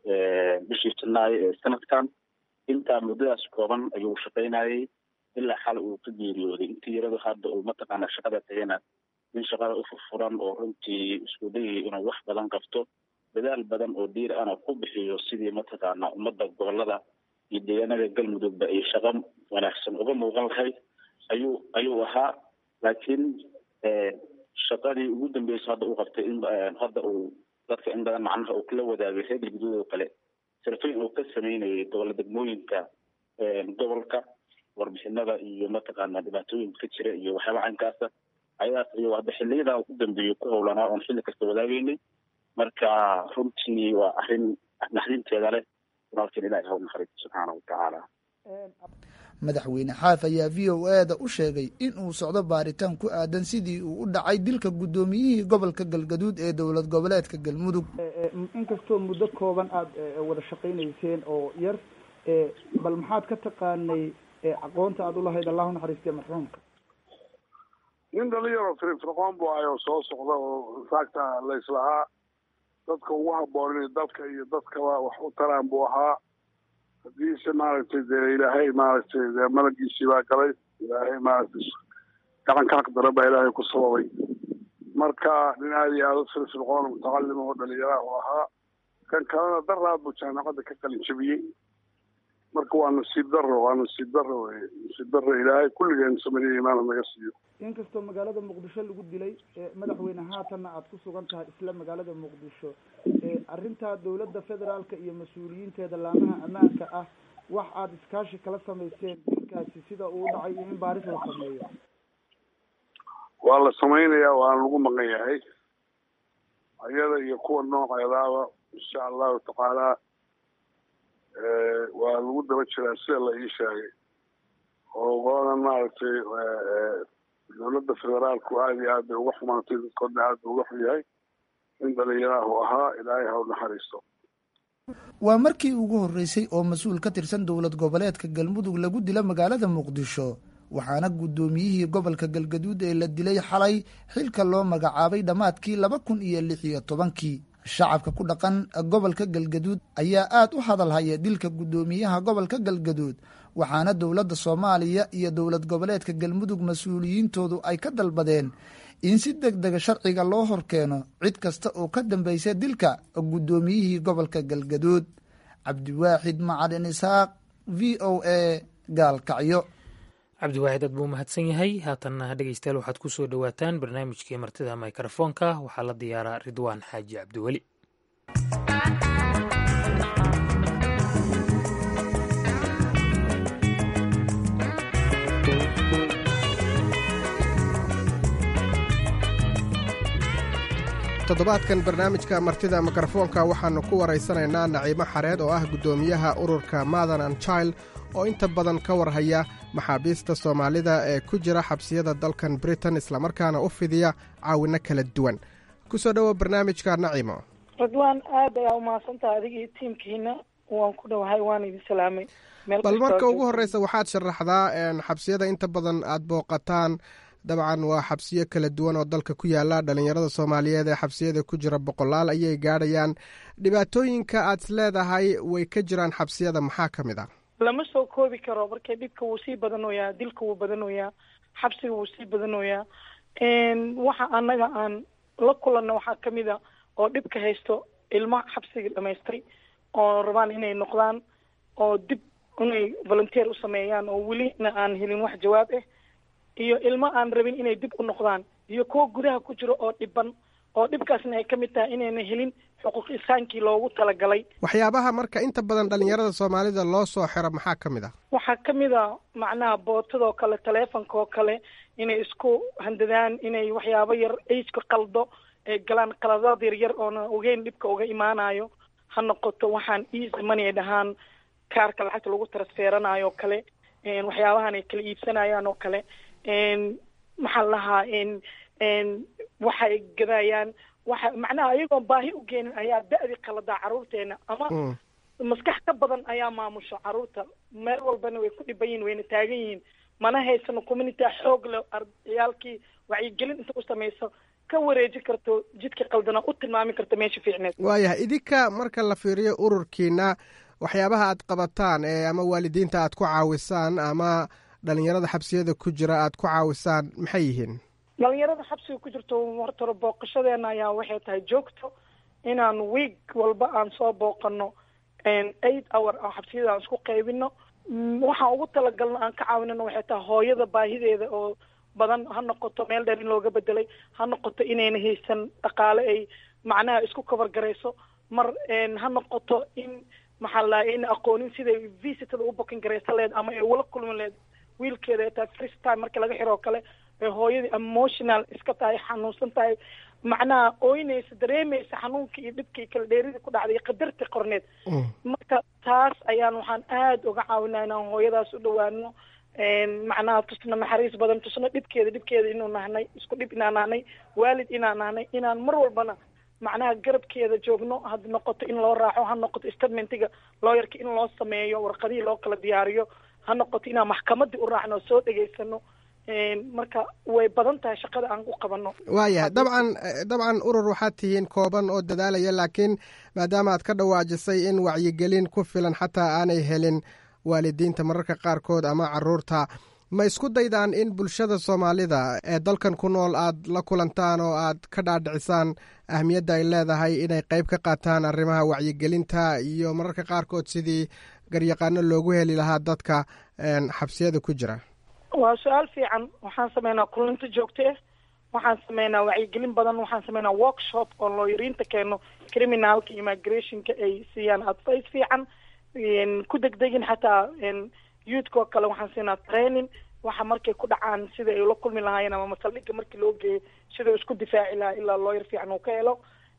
bishii janaayo ee sanadkan intaa muddadaas kooban ayuu shaqaynayay ilaa xal uu ka geeriyooday intii yaradu hadda uu mataqaana shaqada tagayna in shaqada u furfuran oo runtii isku dayay inuu wax badan qabto dadaal badan oo diir ana ku bixiyo sidii mataqaana ummadda gobolada iyo deegaanada galmudugba ay shaqo wanaagsan uga muuqan lahayd ayuu ayuu ahaa laakiin shaqadii ugu dambeysay hadda uu qabtay in hadda uu dadka in badan macnaha uu kala wadaagay reer galguduud oo kale sarfeyn uu ka sameynayay gobol degmooyinka gobolka warbixinada iyo mataqaana dhibaatooyinka ka jira iyo waxyaaba caynkaasa ayadaas ayuu hadda xiliyadaa ugu dambeeyey ku howlanaa oon xilli kasta wadaageynay marka runtii waa arrin naxdinteeda leh walaalkeen ilahi haw naxariisto subxaana watacaala madaxweyne xaaf ayaa v o e da u sheegay in uu socdo baaritaan ku aadan sidii uu u dhacay dilka guddoomiyihii gobolka galgaduud ee dowlad goboleedka galmudug inkastoo muddo kooban aada wada shaqaynayseen oo yar bal maxaad ka taqaanay aqoonta aada ulahayd allahu naxariistee marxuumka nin dhalinyaro firfircoon bu ahay oo soo socda oo infaacta layslahaa dadka ugu habboon inay dalka iyo dadkaba wax u taraan buu ahaa haddiise maaragtay dee ilaahay maaragtay dee malagiisii baa galay ilaahay maaragtay gacan ka xaqdara baa ilaahay ku sababay marka nin aada iyo aada u firfircoon mutacalima oo dhalinyaraha u ahaa kan kalena daraad buu jaamacadda ka qalin jabiyey marka waa nasiib daro waa nasiib daro wey nasiib daro ilaahay kulligeen samaniya imaana naga siiyo inkastoo magaalada muqdisho lagu dilay madaxweyne haatanna aada ku sugan tahay isla magaalada muqdisho arrintaa dowladda federaalka iyo mas-uuliyiinteeda laamaha ammaanka ah wax aada iskaashi kala samayseen dilkaasi sida uu dhacay iyo in baaris la sameeyo waa la samaynayaa waana lagu maqan yahay ayada iyo kuwa nooceedaaba insha allahu tacaala waa lagu daba jiraa sida la ii sheegay oo qoladan maaragtay dowladda federaalku aada iyo aad bay uga xumaantay dadkoodna aad bay uga xun yahay in dhalinyarahu ahaa ilaahay ha u naxariisto waa markii ugu horreysay oo mas-uul ka tirsan dowlad goboleedka galmudug lagu dilo magaalada muqdisho waxaana guddoomiyihii gobolka galgaduud ee la dilay xalay xilka loo magacaabay dhammaadkii laba kun iyo lix iyo tobankii shacabka ku dhaqan gobolka galgaduud ayaa aad u hadalhaya dilka guddoomiyaha gobolka galgaduud waxaana dowladda soomaaliya iyo dowlad goboleedka galmudug mas-uuliyiintoodu ay ka dalbadeen in si deg dega sharciga loo horkeeno cid kasta oo ka dambaysa dilka guddoomiyihii gobolka galgaduud cabdiwaaxid macalin isaaq v o a gaalkacyo cabdiwaaxid aad buu mahadsan yahay haatanna dhegeystayaal waxaad ku soo dhowaataan barnaamijkii martida mikrofoonka waxaa la diyaaraa ridwaan xaaji cabdiweli toddobaadkan barnaamijka martida mikrofoonka waxaannu ku waraysanaynaa naciimo xareed oo ah guddoomiyaha ururka mathan and child oo inta badan ka warhaya maxaabiista soomaalida ee ku jira xabsiyada dalkan britain islamarkaana u fidiya caawinno kala duwan ku soo dhowo barnaamijka nacimo ridwaan aad ayaa umahadsantaha adiga iyo tiimkiina waan ku dhowahay waan idin salaamay bal marka ugu horreysa waxaad sharaxdaa xabsiyada inta badan aad booqataan dabcan waa xabsiyo kala duwan oo dalka ku yaala dhalinyarada soomaaliyeed ee xabsiyada ku jira boqolaal ayay gaadhayaan dhibaatooyinka aad is leedahay way ka jiraan xabsiyada maxaa ka mid ah lama soo koobi karo marka dhibka wuu sii badanoyaa dilka wuu badanoyaa xabsiga wuu sii badanoyaa waxa annaga aan la kulanno waxaa kamid a oo dhibka haysto ilmo xabsiga dhamaystay oo rabaan inay noqdaan oo dib inay volunteer u sameeyaan oo welina aan helin wax jawaab ah iyo ilmo aan rabin inay dib u noqdaan iyo kuwa gudaha ku jiro oo dhiban oo dhibkaasna ay ka mid tahay inayna helin xuquuq isaankii loogu talagalay waxyaabaha marka inta badan dhalinyarada soomaalida loo soo xiro maxaa ka mid ah waxaa kamid a macnaha bootadoo kale taleefonka oo kale inay isku handadaan inay waxyaabo yar ageka qaldo ay galaan qaladaad yar yar oona ogeyn dhibka uga imaanayo ha noqoto waxaan easy money ay dhahaan kaarka lacagta lagu transferanayo oo kale waxyaabahan ay kala iibsanayaan oo kale maxaa la lahaa waxay gadayaan waxa macnaha ayagoon baahi u geenin ayaa da-di qaladaa carruurteena ama maskax ka badan ayaa maamusho carruurta meel walbana way ku dhiban yihin wayna taagan yihiin mana haysano community xoog le ciyaalkii wacyigelin inta u samayso ka wareeji karto jidka qaldana u tilmaami karto meesha fiicneed waayahay idinka marka la fiiriyo ururkiina waxyaabaha aad qabataan ee ama waalidiinta aad ku caawisaan ama dhalinyarada xabsiyada ku jira aad ku caawisaan maxay yihiin dhalinyarada xabsiga ku jirto hortore booqashadeena ayaa waxay tahay joogto inaan week walba aan soo booqano eight hour oo xabsiyada aan isku qaybino waxaan ugu talagalno aan ka caawinana waxay tahay hooyada baahideeda oo badan ha noqoto meel dheer in looga bedelay ha noqoto inayna haysan dhaqaale ay macnaha isku cover garayso mar ha noqoto in maxaa la in aqoonin siday visitada u booking garaysa leed ama ay ula kulmi leed wiilkeeda ay tahay first time marka laga xiro oo kale ee hooyadii emotional iska tahay xanuunsan tahay macnaha ooynaysa dareemaysa xanuunkii iyo dhibkii iyo kala dheeridii ku dhacday iyo qadartii qorneed marka taas ayaan waxaan aada uga caawinaa inaan hooyadaas u dhawaano macnaha tusna naxariis badan tusna dhibkeeda dhibkeeda inuu nahnay isku dhib inaan nahnay waalid inaan nahnay inaan mar walbana macnaha garabkeeda joogno had noqoto in loo raaco ha noqoto statementiga looyarka in loo sameeyo warqadihii loo kala diyaariyo ha noqoto inaan maxkamadii u raacno soo dhegaysano marka way badan tahay shaqada aan u qabano waayahay dabcan dabcan urur waxaad tihiin kooban oo dadaalaya laakiin maadaama aad ka dhawaajisay in wacyigelin ku filan xataa aanay helin waalidiinta mararka qaarkood ama caruurta ma isku daydaan in bulshada soomaalida ee dalkan ku nool aad la kulantaan oo aad ka dhaadhicisaan ahmiyadda ay leedahay inay qayb ka qaataan arrimaha wacyigelinta iyo mararka qaarkood sidii garyaqaano loogu heli lahaa dadka xabsiyada ku jira waa su-aal fiican waxaan sameynaa kulanto joogto ah waxaan sameynaa wacyigelin badan waxaan sameynaa workshop oo looyariinta keeno criminalka immigrationka ay siiyaan advice fiican ku degdegin xataa youthka oo kale waxaan siinaa training waxa markay ku dhacaan sida ay ula kulmi lahaayeen ama masaldhigga markii loo geeyo sida uu isku difaaci lahaa ilaa looyar fiican uu ka helo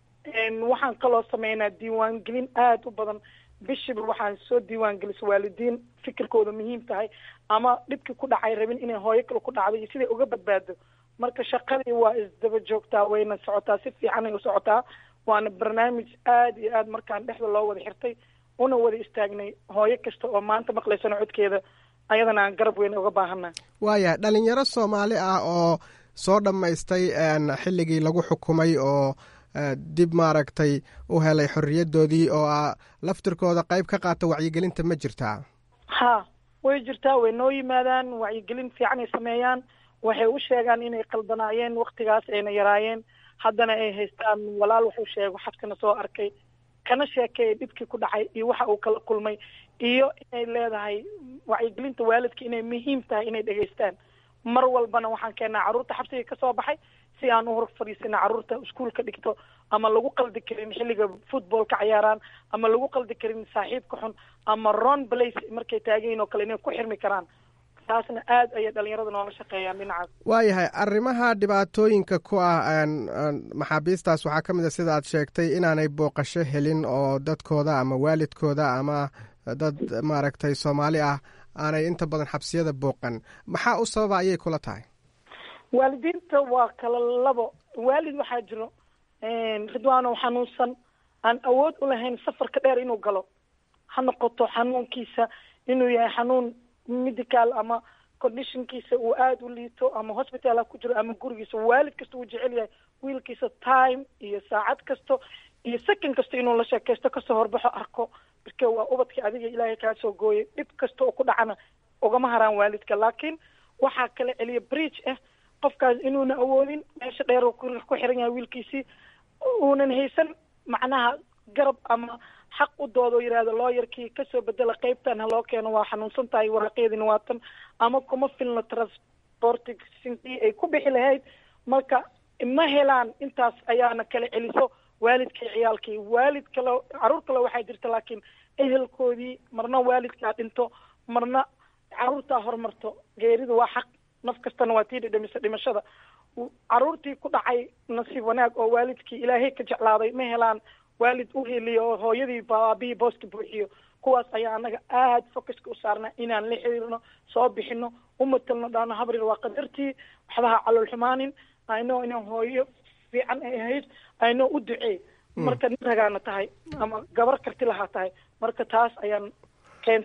waxaan kaloo sameynaa diiwaangelin aada u badan bishiba waxaan soo diiwaan gelisa waalidiin fikirkooda muhiim tahay ama dhibkii ku dhacay rabin inay hooyo kale ku dhacdo iyo siday uga badbaado marka shaqadii waa isdaba joogtaa wayna socotaa si fiicanay u socotaa waana barnaamij aada iyo aada markaan dhexda loo wada xirtay una wada istaagnay hooyo kasta oo maanta maqlaysana codkeeda ayadana aan garab weyn uga baahanaa waayahay dhalinyaro soomaali ah oo soo dhammaystay xilligii lagu xukumay oo dib maaragtay u helay xorriyaddoodii oo a laftirkooda qayb ka qaata wacyigelinta ma jirtaa ha way jirtaa way noo yimaadaan wacyigelin fiican ay sameeyaan waxay u sheegaan inay qaldanaayeen waktigaas ayna yaraayeen haddana ay haystaan walaal wuxuu sheego xabkana soo arkay kana sheekeeya dhibkii ku dhacay iyo waxa uu kala kulmay iyo inay leedahay wacyigelinta waalidka inay muhiim tahay inay dhegaystaan mar walbana waxaan keenaa carruurta xabsiga kasoo baxay si aan u hor fadhiisana carruurta iskuolka dhigto ama lagu qaldi karin xilliga footballka cayaaraan ama lagu qaldi karin saaxiibka xun ama ron place markay taagayin oo kale inay ku xirmi karaan taasna aada ayay dhalinyarada noola shaqeeyaan dhinacaas waayahay arrimaha dhibaatooyinka ku ah maxaabiistaas waxaa ka mid a sida aad sheegtay inaanay booqasho helin oo dadkooda ama waalidkooda ama dad maaragtay soomaali ah aanay inta badan xabsiyada booqan maxaa u sababa ayay kula tahay waalidiinta waa kala labo waalid waxaa jiro ridwaanow xanuunsan aan awood u lahayn safarka dheer inuu galo ha noqoto xanuunkiisa inuu yahay xanuun medical ama conditionkiisa uu aada u liito ama hospital ha ku jiro ama gurigiisa waalid kasta uu jecel yahay wiilkiisa time iyo saacad kasto iyo second kasta inuu la sheekaysto kasoo horbaxo arko marka waa ubadkii adiga ilaahay kaa soo gooyay dhib kasta oo ku dhacana ugama haraan waalidka laakiin waxaa kala celiya bridge ah qofkaas inuuna awoodin meesha dheer uu ku xiran yahay wiilkiisii uunan haysan macnaha garab ama xaq u doodo yidhaahdo looyarkii kasoo bedela qeybtan ha loo keeno waa xanuunsan tahay waraaqeedina waa tan ama kuma filno transportisintii ay ku bixi lahayd marka ma helaan intaas ayaana kala celiso waalidkii ciyaalkii waalid kale caruur kale waxaa jirta laakiin ehelkoodii marna waalidkaa dhinto marna caruurtaa hormarto geeridu waa xaq naf kastana waa tii dhidhamisa dhimashada caruurtii ku dhacay nasiib wanaag oo waalidkii ilaahay ka jeclaaday ma helaan waalid u heliyo oo hooyadii baabihii booska buuxiyo kuwaas ayaa anaga aada focuska u saarnaa inaan la xiriirno soo bixino umatalno dhaano habrir waa qadartii waxbaha calool xumaanin ayno inaan hooyo fiican ay ahayd ayno u duceey marka nin ragaana tahay ama gabar karti lahaa tahay marka taas ayaan keentay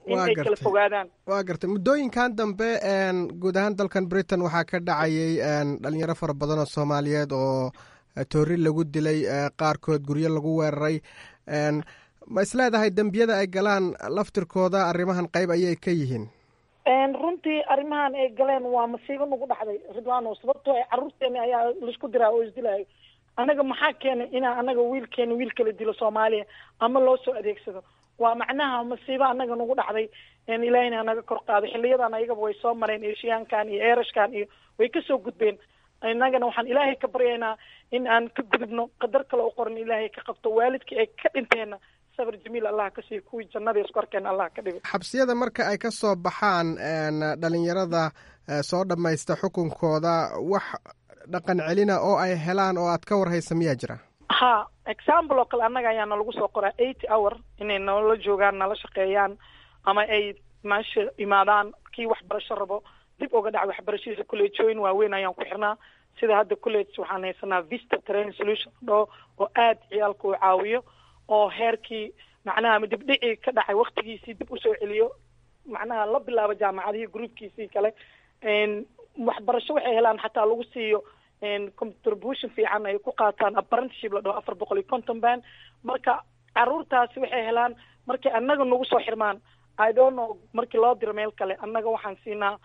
in ay kala fogaadaan waa gartay muddooyinkan dambe guud ahaan dalkan britain waxaa ka dhacayay dhalinyaro fara badan oo soomaaliyeed oo toori lagu dilay qaarkood guryo lagu weeraray ma isleedahay dembiyada ay galaan laftirkooda arrimahan qayb ayay ka yihiin runtii arrimahan ay galeen waa masiibo nagu dhacday ridwaano sababtoo ay carruurteeni ayaa laisku diraa oo isdilayo annaga maxaa keenay inaa annaga wiilkeena wiil kala dilo soomaaliya ama loo soo adeegsado waa macnaha masiibo annaga nagu dhacday ilaahina naga kor qaaday xiliyadan ayagaba way soo mareen eeshiyaankan iyo eerashkan iyo way kasoo gudbeen innagana waxaan ilaahay ka baryaynaa in aan ka gudubno qadar kale u qoran ilaahay ka qabto waalidkii ay ka dhinteenna sabir jamiil allah ka siiyo kuwii jannada isku arkeen allah ka dhigo xabsiyada marka ay ka soo baxaan dhalinyarada soo dhammaysta xukunkooda wax dhaqan celina oo ay helaan oo aad ka warhaysa miyaa jira ha example oo kale annaga ayaa nalagu soo qoraa eighty hour inay nala joogaan nala shaqeeyaan ama ay meesha imaadaan kii waxbarasho rabo dib uga dhac waxbarashadiisa collegeooyin waaweyn ayaan ku xirnaa sida hadda college waxaan haysanaa vista train solution dhoo oo aad ciyaalka u caawiyo oo heerkii macnaha ama dibdhicii ka dhacay waktigiisii dib usoo celiyo macnaha la bilaabo jaamacadihii groupkiisii kale waxbarasho waxay helaan xataa lagu siiyo contribution fiican ay ku qaataan apprenticeship la dhaho afar boqol iyo conton band marka caruurtaasi waxay helaan markay annaga nagu soo xirmaan i don't know markii loo diro meel kale annaga waxaan siinaa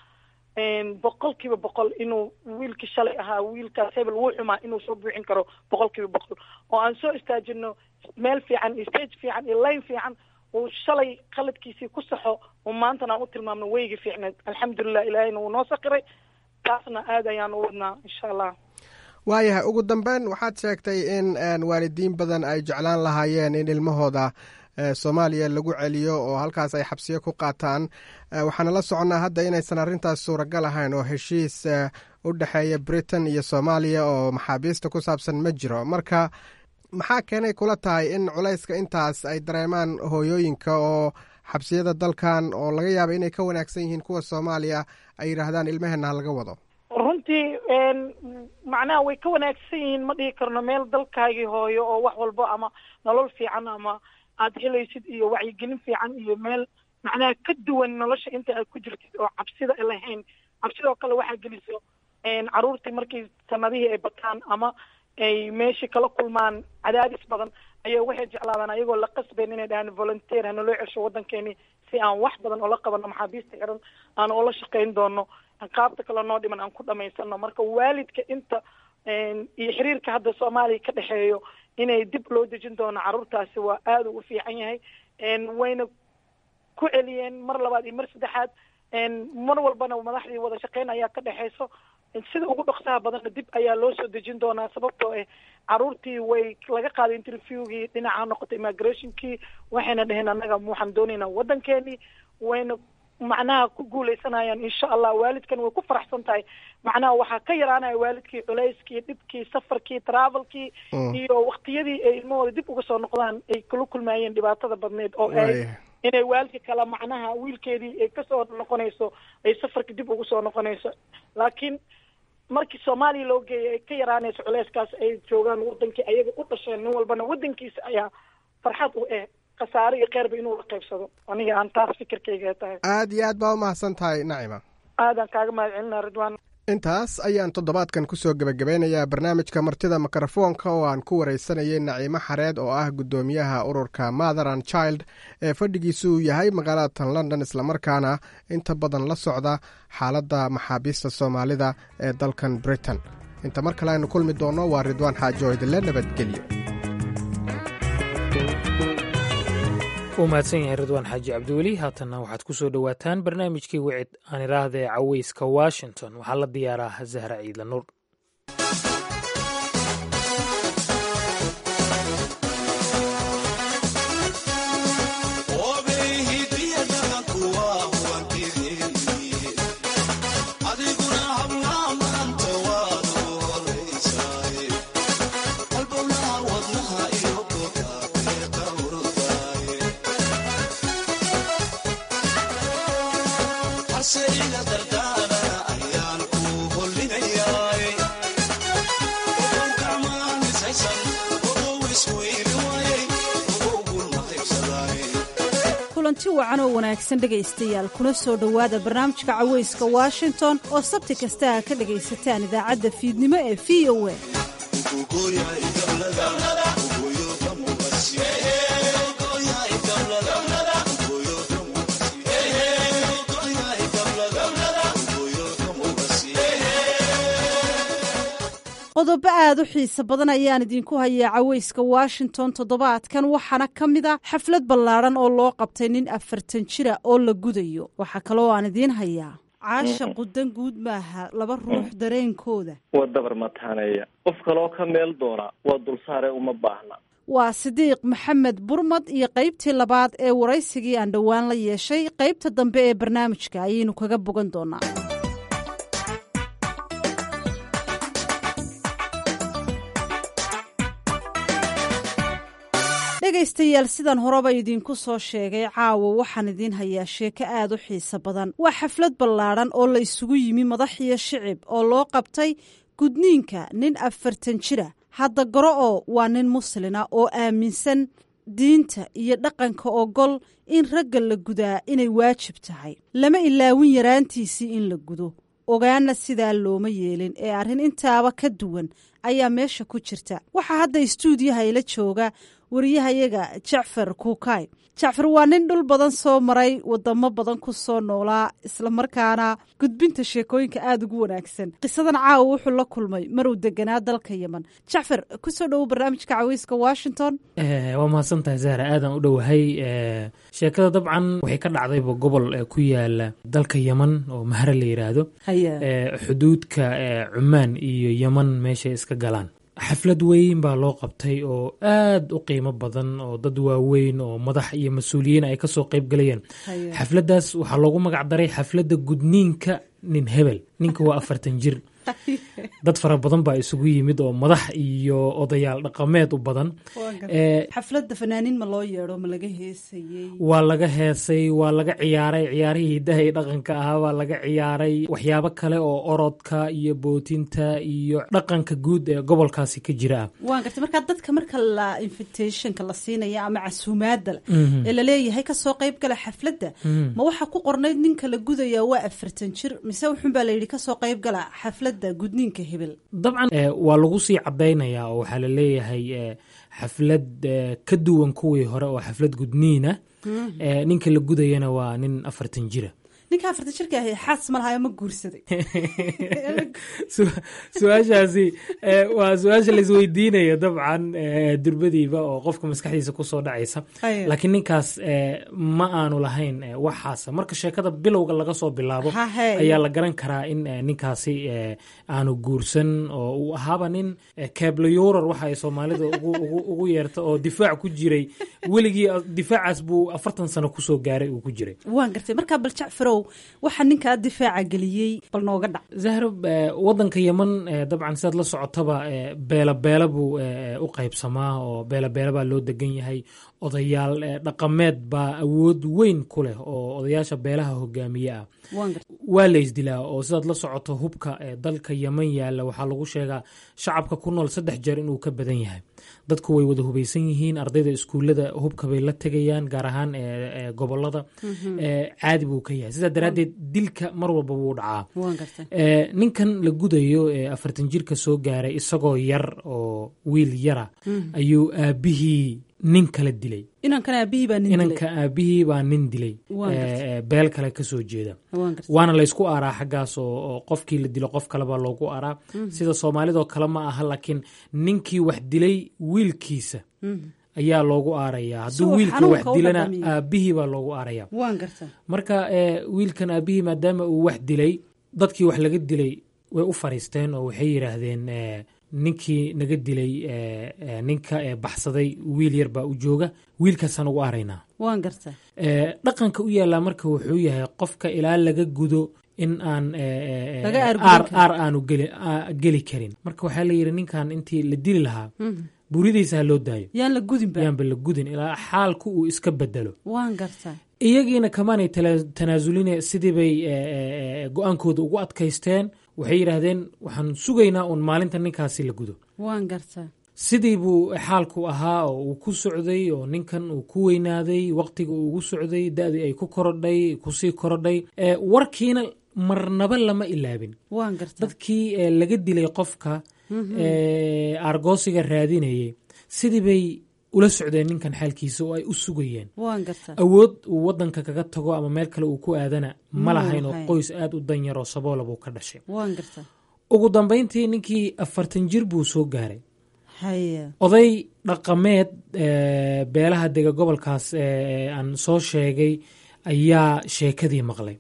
boqol kiiba boqol inuu wiilkii shalay ahaa wiilkaas hebel wuu xumaa inuu soo buuxin karo boqol kiiba boqol oo aan soo istaajino meel fiican iyo stage fiican iyo line fiican uu shalay qaladkiisii ku saxo oo maantana aan u tilmaamno weyga fiicneed alxamdulilah ilaahayna wuu noo sakiray taasna aad ayaan u wadnaa insha allah waayahay ugu dambeyn waxaad sheegtay in waalidiin badan ay jeclaan lahaayeen in ilmahooda soomaaliya lagu celiyo oo halkaas ay xabsiyo ku qaataan waxaana la soconnaa hadda inaysan arrintaas suuragal ahayn oo heshiis u dhexeeya britain iyo soomaaliya oo maxaabiista ku saabsan ma jiro marka maxaa keenay kula tahay in culayska intaas ay dareemaan hooyooyinka oo xabsiyada dalkan oo laga yaaba inay ka wanaagsan yihiin kuwa soomaaliya ay yidhaahdaan ilmaheenna ha laga wado runtii macnaha way ka wanaagsan yihiin ma dhihi karno meel dalkaagii hooyo oo wax walbo ama nolol fiican ama aada helaysid iyo wacyigelin fiican iyo meel macnaha ka duwan nolosha inta aad ku jirtid oo cabsida lahayn cabsidoo kale waxaa geliso caruurtii markii sanadihii ay bataan ama ay meeshii kala kulmaan cadaadis badan ayaa waxay jeclaadaan ayagoo la qasbayn inay dhahaan volunteer hanaloo cesho waddankeeni si aan wax badan oola qabano maxaabiista xiran aan oola shaqayn doono qaabta kale noo dhiman aan ku dhamaysano marka waalidka inta iyo xiriirka hadda soomaaliya ka dhexeeyo inay dib loo dejin doono carruurtaasi waa aada u fiican yahay wayna ku celiyeen mar labaad iyo mar saddexaad mar walbana madaxdii wada shaqeyn ayaa ka dhexeyso sida ugu dhoksaha badanna dib ayaa loo soo dejin doonaa sababtoo ah caruurtii way laga qaaday interviewgii dhinaca ha noqoto immigrationkii waxayna dheheen annaga waxaan doonaynaa waddankeenii wayna macnaha ku guuleysanayaan insha allah waalidkan way ku faraxsan tahay macnaha waxaa ka yaraanaya waalidkii culayskii dhibkii safarkii travelkii iyo waktiyadii ay ilmahooda dib uga soo noqdaan ay kala kulmaayeen dhibaatada badneed oo ay inay waalidka kale macnaha wiilkeedii ay kasoo noqonayso ay safarka dib ugu soo noqonayso laakiin markii soomaaliya loo geeyay ay ka yaraanayso culeyskaas ay joogaan wadankii ayaga u dhasheen nin walbana wadankiisa ayaa farxad u eh khasaare iyo kheyrba inuu la qaybsado aniga aan taas fikirkayga tahay aad iyo aad baa umahadsan tahay nacima aadaan kaaga mahad celinaa ridwaan intaas ayaan toddobaadkan kusoo gebagabeynayaa barnaamijka martida mikrofoonka oo aan ku wareysanayay naciimo xareed oo ah guddoomiyaha ururka mother and child ee fadhigiisu uu yahay magaalada london islamarkaana inta badan la socda xaaladda maxaabiista soomaalida ee dalkan britain inta mar kale aynu kulmi doonno waa ridwaan xaajo idinle nabadgelyo u mahadsan yahay ridwaan xaaji cabdiweli haatanna waxaad ku soo dhowaataan barnaamijkii wicid aan idhaahda ee caweyska washington waxaa la diyaaraa zahra ciidla nuur kulanti wacan oo wanaagsan dhegaystayaal kuna soo dhowaada barnaamijka cawayska washington oo sabti kasta a ka dhegaysataan idaacadda fiidnimo ee v o a qodobo aad u xiise badan ayaan idinku hayaa cawayska washington toddobaadkan waxaana ka mid a xaflad ballaadhan oo loo qabtay nin afartan jira oo la gudayo waxaa kaloo aan idiin hayaa caasha qudan guud maaha laba ruux dareenkooda waa dabar mataaneeya qof kaloo ka meel doona waa dulsaare uma baahna waa sidiiq maxamed burmad iyo qaybtii labaad ee waraysigii aan dhowaan la yeeshay qaybta dambe ee barnaamijka ayaynu kaga bogan doonaa dhegaystayaal sidan horeba idinku soo sheegay caawa waxaan idiin hayaa sheeko aad u xiiso badan waa xaflad ballaadhan oo la isugu yimi madax iyo shicib oo loo qabtay gudniinka nin afartan jira hadda garo oo waa nin muslina oo aaminsan diinta iyo dhaqanka ogol in ragga la gudaa inay waajib tahay lama ilaawin yaraantiisii in la gudo ogaana sidaa looma yeelin ee arrin intaaba ka duwan ayaa meesha ku jirta waxaa hadda istuudiyaha ila jooga wariyahayaga jacfar kuukay jacfar waa nin dhul badan soo maray wadamo badan ku soo noolaa islamarkaana gudbinta sheekooyinka aada ugu wanaagsan qisadan caawa wuxuu la kulmay maruu deganaa dalka yemen jacfar kusoo dhowo barnaamijka caweyska washington waa mahadsantahay zahra aadan u dhowahay sheekada dabcan waxay ka dhacdayba gobol ku yaala dalka yemen oo mahre la yiraahdo xuduudka cumaan iyo yemen meeshay iska galaan xaflad weyn baa loo qabtay oo aad u qiimo badan oo dad waaweyn oo madax iyo mas-uuliyiin ay kasoo qayb galayeen xafladdaas waxaa loogu magac daray xafladda gudniinka nin hebel ninka waa afartan jir dad fara badan baa isugu yimid oo madax iyo odayaal dhaqameed u badan xafladda fanaaniin ma loo yeedho ma laga heesayey waa laga heesay waa laga ciyaaray ciyaarihii hidaha iyo dhaqanka ahaa waa laga ciyaaray waxyaabo kale oo orodka iyo bootinta iyo dhaqanka guud ee gobolkaasi ka jira ah waan gartay markaa dadka marka la invitationka la siinaya ama casuumaada ee laleeyahay kasoo qayb gala xafladda ma waxaa ku qornayd ninka la gudaya waa afartan jir mise wuxun baa layidhi kasoo qayb gala xafladda gudniinka hebel dabcan waa lagu sii cadaynayaa oo waxaa laleeyahay xaflad ka duwan kuwii hore oo xaflad gudniina ninka la gudayana waa nin afartan jira ninka afartan jirka ahi xaas ma lahayo ma guursaday su-aashaasi waa su-aasha laisweydiinaya dabcan durbadiiba oo qofka maskaxdiisa kusoo dhacaysa laakiin ninkaas ma aanu lahayn waxaasa marka sheekada bilowga laga soo bilaabo ayaa la garan karaa in ninkaasi aanu guursan oo uu ahaaba nin kablayurar waxa ay soomaalida ugu yeerta oo difaac ku jiray weligii difaacaas buu afartan sano kusoo gaaray uu ku jiray waan gartay markaa bal jacfarow waxaa ninkaa difaaca geliyey bal nooga dhac zahro wadanka yemen dabcan sidaad la socotaba beela beela buu u qaybsamaa oo beela beela baa loo degan yahay odayaal dhaqameed baa awood weyn ku leh oo odayaasha beelaha hogaamiye ah waa la isdilaa oo sidaad la socoto hubka dalka yemen yaalla waxaa lagu sheegaa shacabka ku nool saddex jeer inuu ka badan yahay dadku way wada hubaysan yihiin ardayda iskuullada hubka bay la tegayaan gaar ahaan gobolada caadi buu ka yahay sidaa daraaddeed dilka mar walba wuu dhacaa ninkan la gudayo ee afartan jirka soo gaaray isagoo yar oo wiil yara ayuu aabihii nin kala dilay inankan aabihii baa nin inanka aabihii baa nin dilay beel kale kasoo jeeda waana laysku aaraa xaggaas oo qofkii la dilo qof kalebaa loogu aaraa sida soomaalidoo kale ma aha laakiin ninkii wax dilay wiilkiisa ayaa loogu aarayaa hadduu wiilka wax dilana aabihii baa loogu aaraya marka wiilkan aabihii maadaama uu wax dilay dadkii wax laga dilay way u fariisteen oo waxay yidhaahdeen ninkii naga dilay ninka baxsaday wiil yar baa u jooga wiilkaasaan ugu aaraynaa waan garta dhaqanka u yaallaa marka wuxuu yahay qofka ilaa laga gudo in aan aar aanu geli karin marka waxaa la yidhi ninkan intii la dili lahaa buridaysa ha loo daayo yaan la gudinba yaanba la gudin ilaa xaalku uu iska bedelo waan garta iyagiina kamaanay tanaasulin sidii bay go-aankooda ugu adkaysteen waxay yidhaahdeen waxaan sugaynaa uun maalinta ninkaasi la gudo waan garta sidii buu xaalku ahaa oo uu ku socday oo ninkan uu ku weynaaday waqtiga uu ugu socday da-dii ay ku korodhay kusii korodhay warkiina marnaba lama ilaabin dadkii laga dilay qofka argoosiga raadinayay sidii bay ula socdeen ninkan xaalkiisa oo ay u sugayeen awood uu wadanka kaga tago ama meel kale uu ku aadana ma lahayn oo qoys aada u danyar oo saboola buu ka dhashay ugu dambeyntii ninkii afartan jir buu soo gaaray oday dhaqameed beelaha dega gobolkaas aan soo sheegay ayaa sheekadii maqlay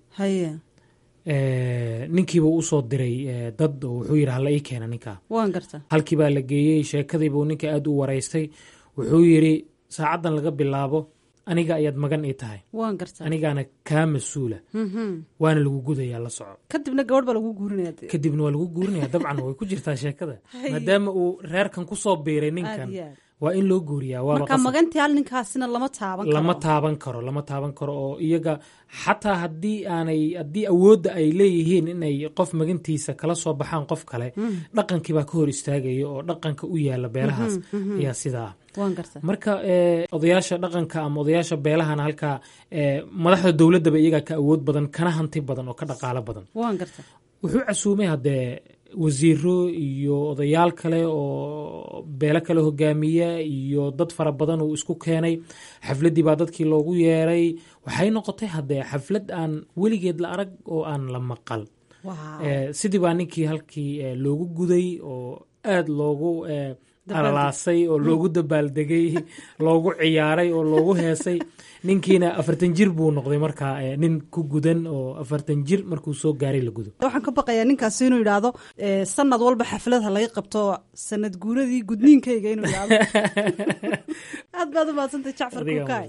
ninkiibuu usoo diray dad oo wuxuu yidhi hala ii keena ninkaa halkii baa la geeyey sheekadiibuu ninka aada u waraystay wuxuu yidhi saacaddan laga bilaabo aniga ayaad magan ii tahay anigaana kaa mas-uula waana lagu gudayaa la soco kadibna gabadh baa lagu guurinaya kadibna waa lagu guurinaya dabcan way ku jirtaa sheekada maadaama uu reerkan kusoo biiray ninkan waa in loo guuriyaa marka magantii hal ninkaasina lama taaban karo lama taaban karo lama taaban karo oo iyaga xataa haddii aanay haddii awoodda ay leeyihiin inay qof magantiisa kala soo baxaan qof kale dhaqankii baa ka hor istaagaya oo dhaqanka u yaala beelahaas ayaa sidaa marka odayaasha dhaqanka ama odayaasha beelahana halkaa madaxda dowladdaba iyagaa ka awood badan kana hanti badan oo ka dhaqaalo badan wuxuu casuumay haddee wasiiro iyo odayaal kale oo beelo kale hogaamiya iyo dad fara badan uu isku keenay xafladdii baa dadkii loogu yeeray waxay noqotay haddee xaflad aan weligeed la arag oo aan la maqal sidii baa ninkii halkii loogu guday oo aada loogu alalaasay oo loogu dabaaldegay loogu ciyaaray oo loogu heesay ninkiina afartan jir buu noqday markaa nin ku gudan oo afartan jir markuu soo gaaray la gudo waxaan ka baqayaa ninkaasi inuu yidhaahdo sanad walba xaflad ha laga qabto sanad guuradii gudniinkayga inuu yidhaahdo aad baad u maadsantay jacfar kukaay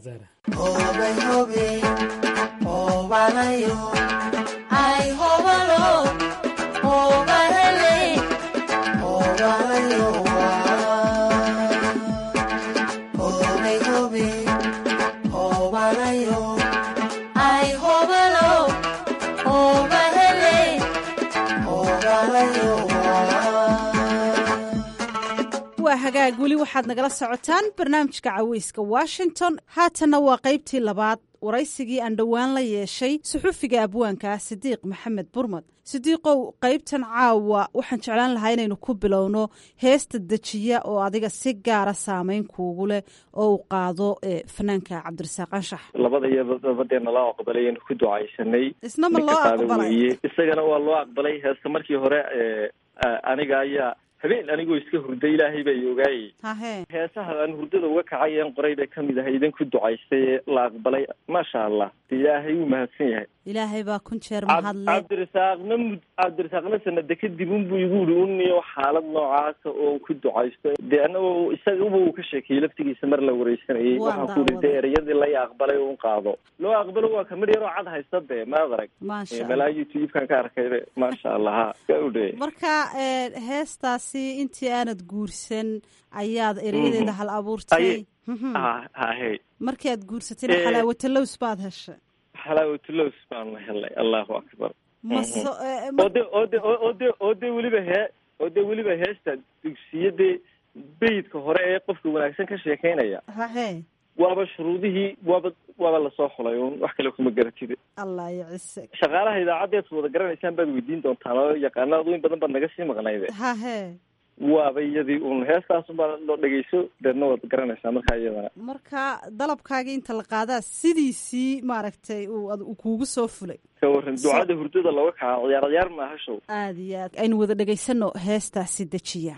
waa hagaag weli waxaad nagala socotaan barnaamijka caweyska washington haatanna waa qaybtii labaad waraysigii aan dhowaan la yeeshay suxufiga abwaanka sidiiq maxamed burmad sidiiqow qaybtan caawa waxaan jeclaan lahaa inaynu ku bilowno heesta dejiya oo adiga si gaara saameyn kuugu leh oo uu qaado fanaanka cabdirasaaq anshax labada iyo dabadeena loo aqbalay aynu ku ducaysanay isna ma loo aqbalay isagana waa loo aqbalay heesta markii hore aniga ayaa habeen anigoo iska hurda ilaahay baa i ogaayay heesaha aan hurdada uga kacay een qoray bay kamid ahay idin ku ducaystay ee la aqbalay maasha allah ilaahay wuu mahadsan yahay ilaahay baa kun jeer mahadle cabdirasaaqna mud cabdirasaaqna sanada kadib unbuu igu uri uniyo xaalad noocaasa oo ku ducaysto dee anagoo isagaba uu ka sheekeeyey laftigiisa mar la wareysanayay waxaan ku uri dee ereyadii la aqbalay un qaado loo aqbalo waa kamid yaroo cad haysta dee maad arag malaa youtube-kan ka arkay maasha allah ha ka udhe marka heestaasi intii aanad guursan ayaad ereyadeeda hal abuurtay hahe markii aad guursatayna xalaawatalows baad heshay xalaawatalows baan helay allahu akbar ode ode ode oo dee weliba hee oo dee weliba heesta dugsiyadee beyidka hore ee qofka wanaagsan ka sheekeynaya hahe waaba shuruudihii waaba waaba lasoo xulay un wax kale kuma garatide allah yacise shaqaalaha idaacaddeed wada garanaysaan baad weydiin doontaan oo yaqaanaad weyn badan baad naga sii maqnayde hahe waaba iyadii un heestaasunbaa loo dhegeyso deedna waad garanaysaa markaa iyadana marka dalabkaagii inta la qaadaa sidiisii maaragtay uu kuugu soo fulay ka waran ducada hurdada looga kaca ciyaar ciyaar maaha show aad iyo aad aynu wada dhegaysano heestaasi dejiya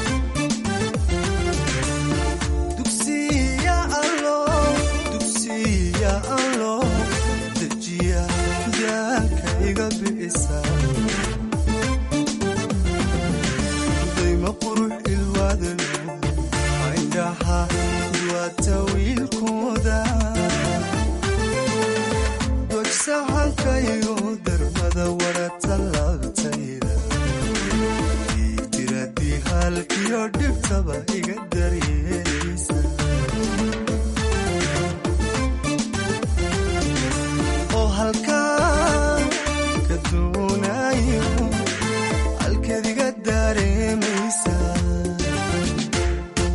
dogsahankayo darmada wara tallaabtayda tiradii halkiyo dhibtaba iga daryeeleysa oo halkaa ka doonayo halkeed iga daareemaysa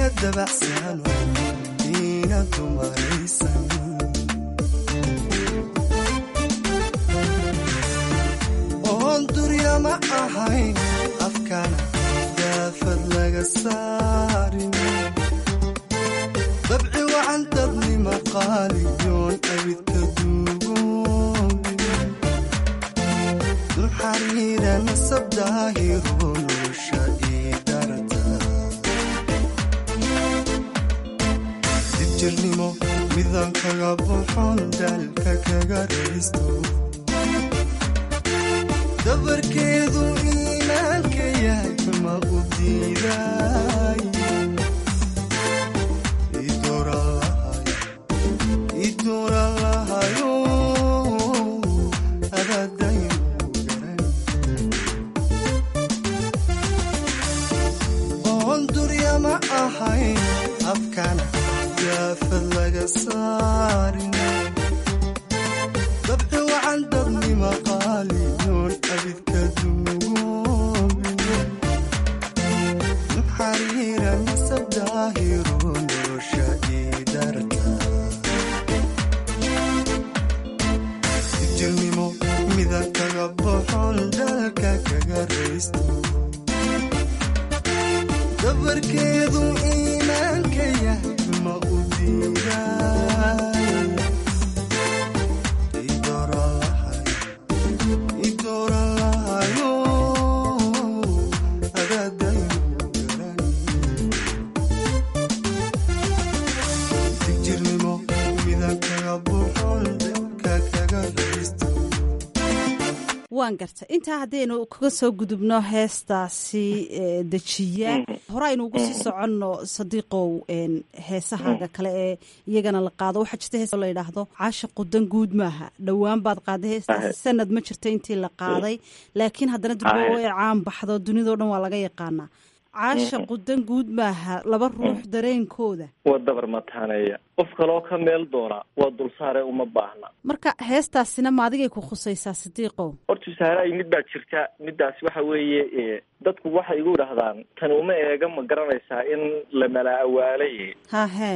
dabacsano ina dumaraysan oon durya ma ahayn afkana daafad laga saarin dabci wacan dadnima qaaliyoon abidka duugoobin duxariira nasab daahiro nolosha ii darta dibjirnimo midaan kaga buxon daalka kaga raysto dabarkeedu iimaanka yahay ma u diiday idoran lahayo adaadayn oon durya ma ahayn afkana daafad laga saarin dabci wacan dadnima qaaliyoon abidka duugoobin xariira nasab daahiro nolosha ii darta jirnimo mida kaga boxon dalka kaga raysto dabarkeedu iimaanka yahay ma u diiday idoran lahayo adaadayn digjirnimo mida kaga boxon dalka kaga raysto waan garta intaa haddaynu kaga soo gudubno heestaasi dejiya hore aynu ugu sii soconno sadiiqow heesahaaga kale ee iyagana la qaado waxaa jirta hees la yidhaahdo caasha qudan guud maaha dhowaan baad qaaday heestaasi sanad ma jirta intii la qaaday laakiin haddana durbo ee caan baxdo dunidao dhan waa laga yaqaanaa caasha qudan guud maaha laba ruux dareenkooda waa dabar mataaneeya qof kaloo ka meel doona waa dulsaare uma baahna marka heestaasina ma adigay ku khusaysaa sidiiqow horta saaraay mid baa jirta middaas waxa weeye dadku waxay igu idhahdaan tani uma eega ma garanaysaa in la mala awaalay hahe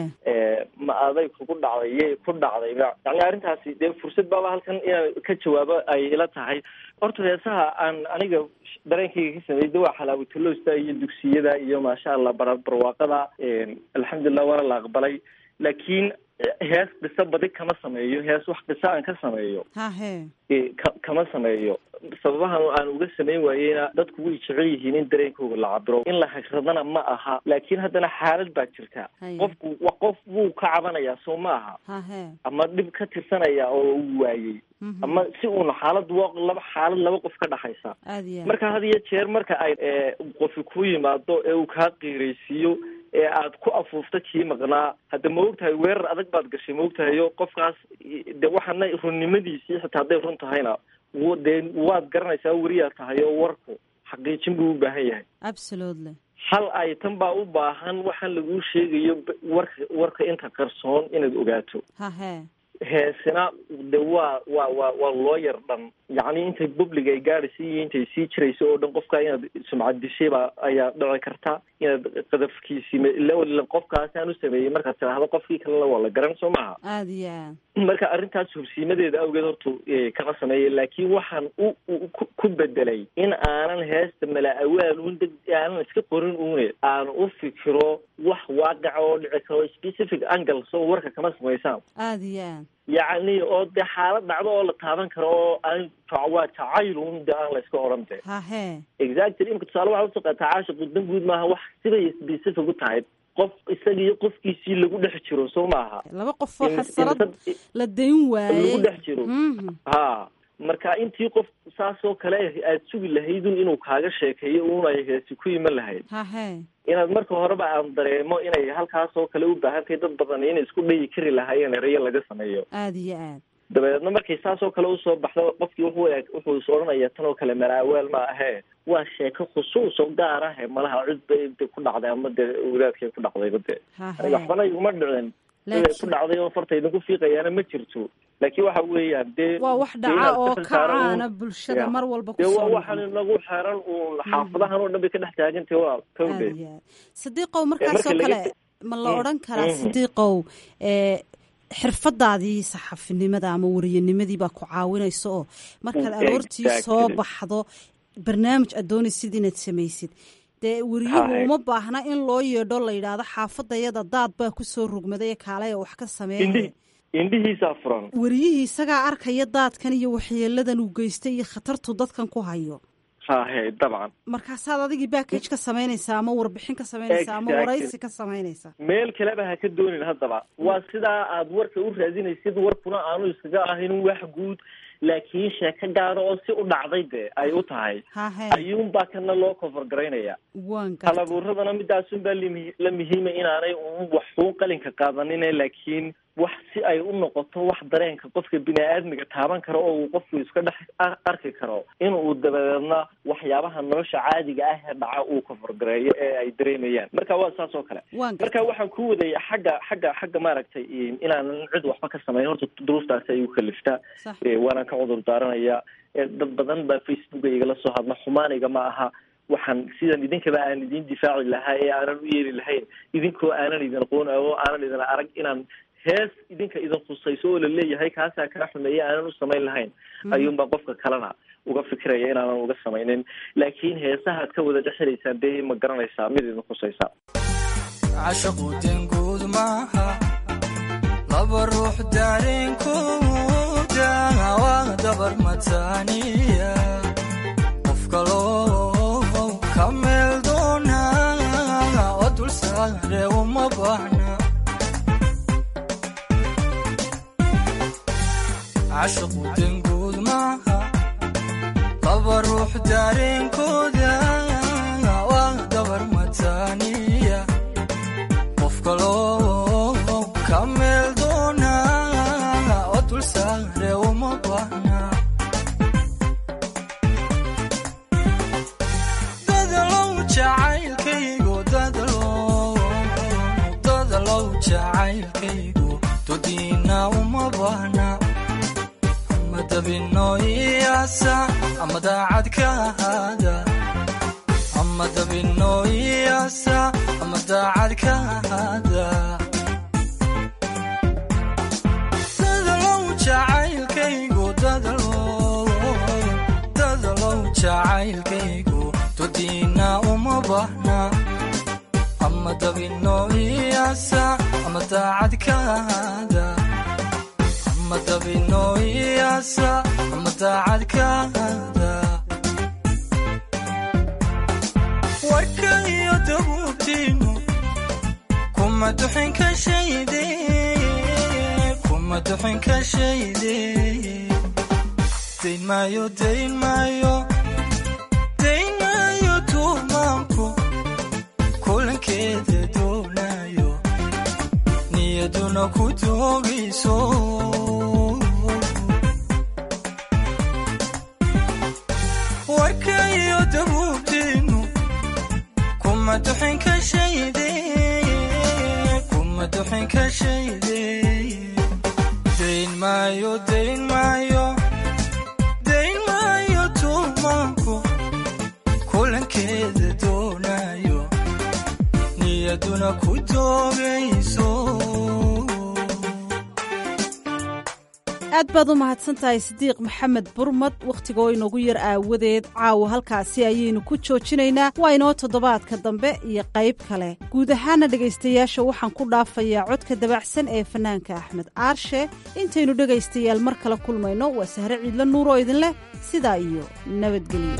ma aday kugu dhacday yay ku dhacdayba yani arrintaasi dee fursad baaba halkan inaan ka jawaabo ay ila tahay horta heesaha aan aniga dareenkayga ka sameeyey de waa xalaawatuloosta iyo dugsiyada iyo maasha allah bara barwaaqada alxamdulilah waana la aqbalay laakiin hees qiso badi kama sameeyo hees wax qiso aan ka sameeyo hahe ka kama sameeyo sababahan aan uga samayn waayeyna dadku way jecel yihiin in dareenkooga la cabiro in la hagradana ma aha laakiin haddana xaalad baa jirta qofku qof wuu ka cabanayaa soo ma aha hahe ama dhib ka tirsanaya oo uu waayey ama si uuna xaalad laba xaalad laba qof ka dhaxaysa aad iyo marka had iyo jeer marka ay qofi ku yimaado ee uu kaa qiiraysiiyo ee aad ku afuufta kii maqnaa hadda ma ogtahay weerar adag baad gashay ma ogtahayo qofkaas de waxaana runnimadiisii xitaa hadday run tahayna dee waad garanaysaa weriyaa tahay oo warku xaqiijin buu u baahan yahay absolutely hal ay tan baa u baahan waxaan laguu sheegayo warka warka inta qarsoon inaad ogaato hahe heesina de waa waa waa waa loo yar dhan yacni intay public ay gaadhaysa iyo intay sii jirayso oo dhan qofka inaad sumcad dishaybaa ayaa dhici karta inaad qadafkiisii ila qofkaasaan u sameeyey markaad tidhaahdo qofkii kalena waa la garan soo maaha aada iyo aad marka arrintaas hubsiimadeeda awgeed horta kama sameeya laakiin waxaan u ku bedelay in aanan heesta mala awaal un deg aanan iska qorin une aan u fikiro wax waaqica oo dhici karo specific angle soo warka kama samaysaan aada iyo aad yacni oo dee xaalad dhacdo oo la taaban karo oo aan waa jacaylun de aan la iska odhan de hahe exactly imka tusaale waxaa usoo qaataa caasha qudan guud maaha wax sibay specific u tahay qof isagiiyo qofkiisii lagu dhex jiro soo maaha laba qof oo xasalad la dayn waayey lagu dhex jiro ha marka intii qof saasoo kale aad sugi lahaydun inuu kaaga sheekeeyo un ay heesi ku iman lahayd hahe inaad marka horeba aan dareemo inay halkaasoo kale u baahan tahay dad badan inay isku dhayi kari lahaayeen erayo laga sameeyo aada iyo aad dabeedna markay saasoo kale usoo baxdo qofkii wuxuu wuxuu is odhanaya tan oo kale malaawaal ma ahee waa sheeko khusuus oo gaar ah malaha cid bay ku dhacday ama dee wadaadkay ku dhacdayba dee aniga waxbana iguma dhicin siday ku dhacday oo farta idinku fiiqayaana ma jirto laakiin waxa weeyaan dee waa wax dhaca oo kacaana bulshada mar walba dee waa kusoo waxaan inagu xeran uun xaafadahan oo dhan bay ka dhex taagantay waa kawde sadiiqow markaasoo kale ma la odhan karaa sidiiqow xirfadaadii saxafinimada ama wariyanimadii baa ku caawinaysa oo markaad aroortii soo baxdo barnaamij aad doonaysid inaad samaysid dee wariyuhu uma baahna in loo yeedho la yidhaahdo xaafadayada daad baa kusoo rogmaday ee kaalaya wax ka sameeya indhihiisaa furan wariyihii isagaa arkaya daadkan iyo waxyeeladan uu geystay iyo khatartu dadkan ku hayo hahe dabcan markaasaad adigii backage ka samaynaysaa ama warbixin ka samaynaysaa ama waraysi ka samaynaysaa meel kaleba ha ka doonin haddaba waa sidaa aad warka u raadinaysid warkuna aanu iskaga ahayn wax guud laakiin sheeko gaara oo si u dhacday dee ay u tahay ayuunbaa kana loo cover garaynaya halabuuradana midaasunbaa la muhiima inaanay un waxuun qalinka qaadanine laakiin wax si ay u noqoto wax dareenka qofka bini-aadmiga taaban karo oo uu qofku iska dhex arki karo inuu dabadeedna waxyaabaha nolosha caadiga ah ee dhaca uu kafargareeyo ee ay dareemayaan marka waa saas oo kale marka waxaan ku wadaya xagga xagga xagga maaragtay inaanan cid waxba ka samayn horta duruuftaasi ay u kaliftaa waanaan ka cudur daaranaya dad badan baa facebooka igala soo hadla xumaaniga ma aha waxaan sidan idinkaba aan idin difaaci lahaa ee aanan u yeeli lahayn idinkoo aanan idin aqoon oo aanan idin arag inaan hees idinka idin khusayso oo laleeyahay kaasaa kaa xumeeya aanan u samayn lahayn ayuunbaa qofka kalena uga fikiraya inaanan uga samaynin laakiin heesahaad ka wada dhexelaysaan dee ma garanaysaa mid idin khusaysa cashaqu denguud maaha laba ruux daareenkooda waa dabar mataaniya qof kaloo ka meel doona oo dul saare uma baahna cashaqu denguud maaha laba ruux daareenkooda waa dabar mataaniya qof kaloo ka meel doona oo dul saare uma baahna dadalow jacaylkaygu dadalow jacaylkaygu dodiina uma baahna dabino iyaasa ama daacad ka ahaada ama dabino iyaasa ama daacad ka ahaada dadalow jacaylkaygu dadalow jacaylkaygu dodiina uma bahna ama dabino iyaasa ama daacad ka ahaada ama dabino iyaasa ama daacad kaada warka iyo dabuubtiinu kuma duxin ka shayde kuma duxin ka shayde dayn maayo dayn maayo dayn maayo tuumaanku kulankeeda doonayo niyaduna ku doogayso warka iyo dabuubtiinu kuma duxin ka shayde kuma duxin ka shayde dayn maayo dayn maayo dayn maayo tuumaanku kulankeeda doonayo niyaduna ku doogayso aad baad u mahadsan tahay sidiiq maxamed burmad wakhtigoo inoogu yar aawadeed caawa halkaasi ayaynu ku joojinaynaa waa inoo toddobaadka dambe iyo qayb kale guud ahaana dhegaystayaasha waxaan ku dhaafayaa codka dabacsan ee fanaanka axmed aarshe intaynu dhegaystayaal mar kale kulmayno waa sahre ciidla nuur oo idin leh sidaa iyo nabadgelyo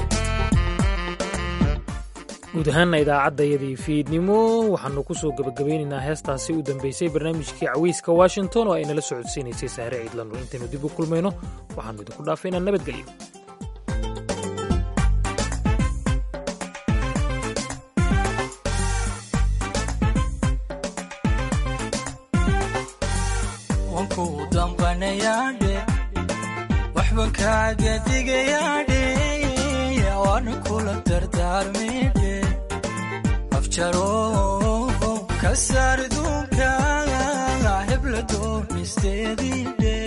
guud ahaanna idaacaddayadii fiidnimo waxaannu ku soo gebagabaynaynaa heestaasi u dambaysay barnaamijkii caweyska washington oo ay nala socodsiinaysay sahre ciidlanur intaynu dib u kulmayno waxaannu idinku dhaafaynaa nabadgelyo wanku damqanayaadhe waxban kaaga digayaadhe waana kula dardaarmidhe afjaro ka saar duunka hebla doonisteediidhe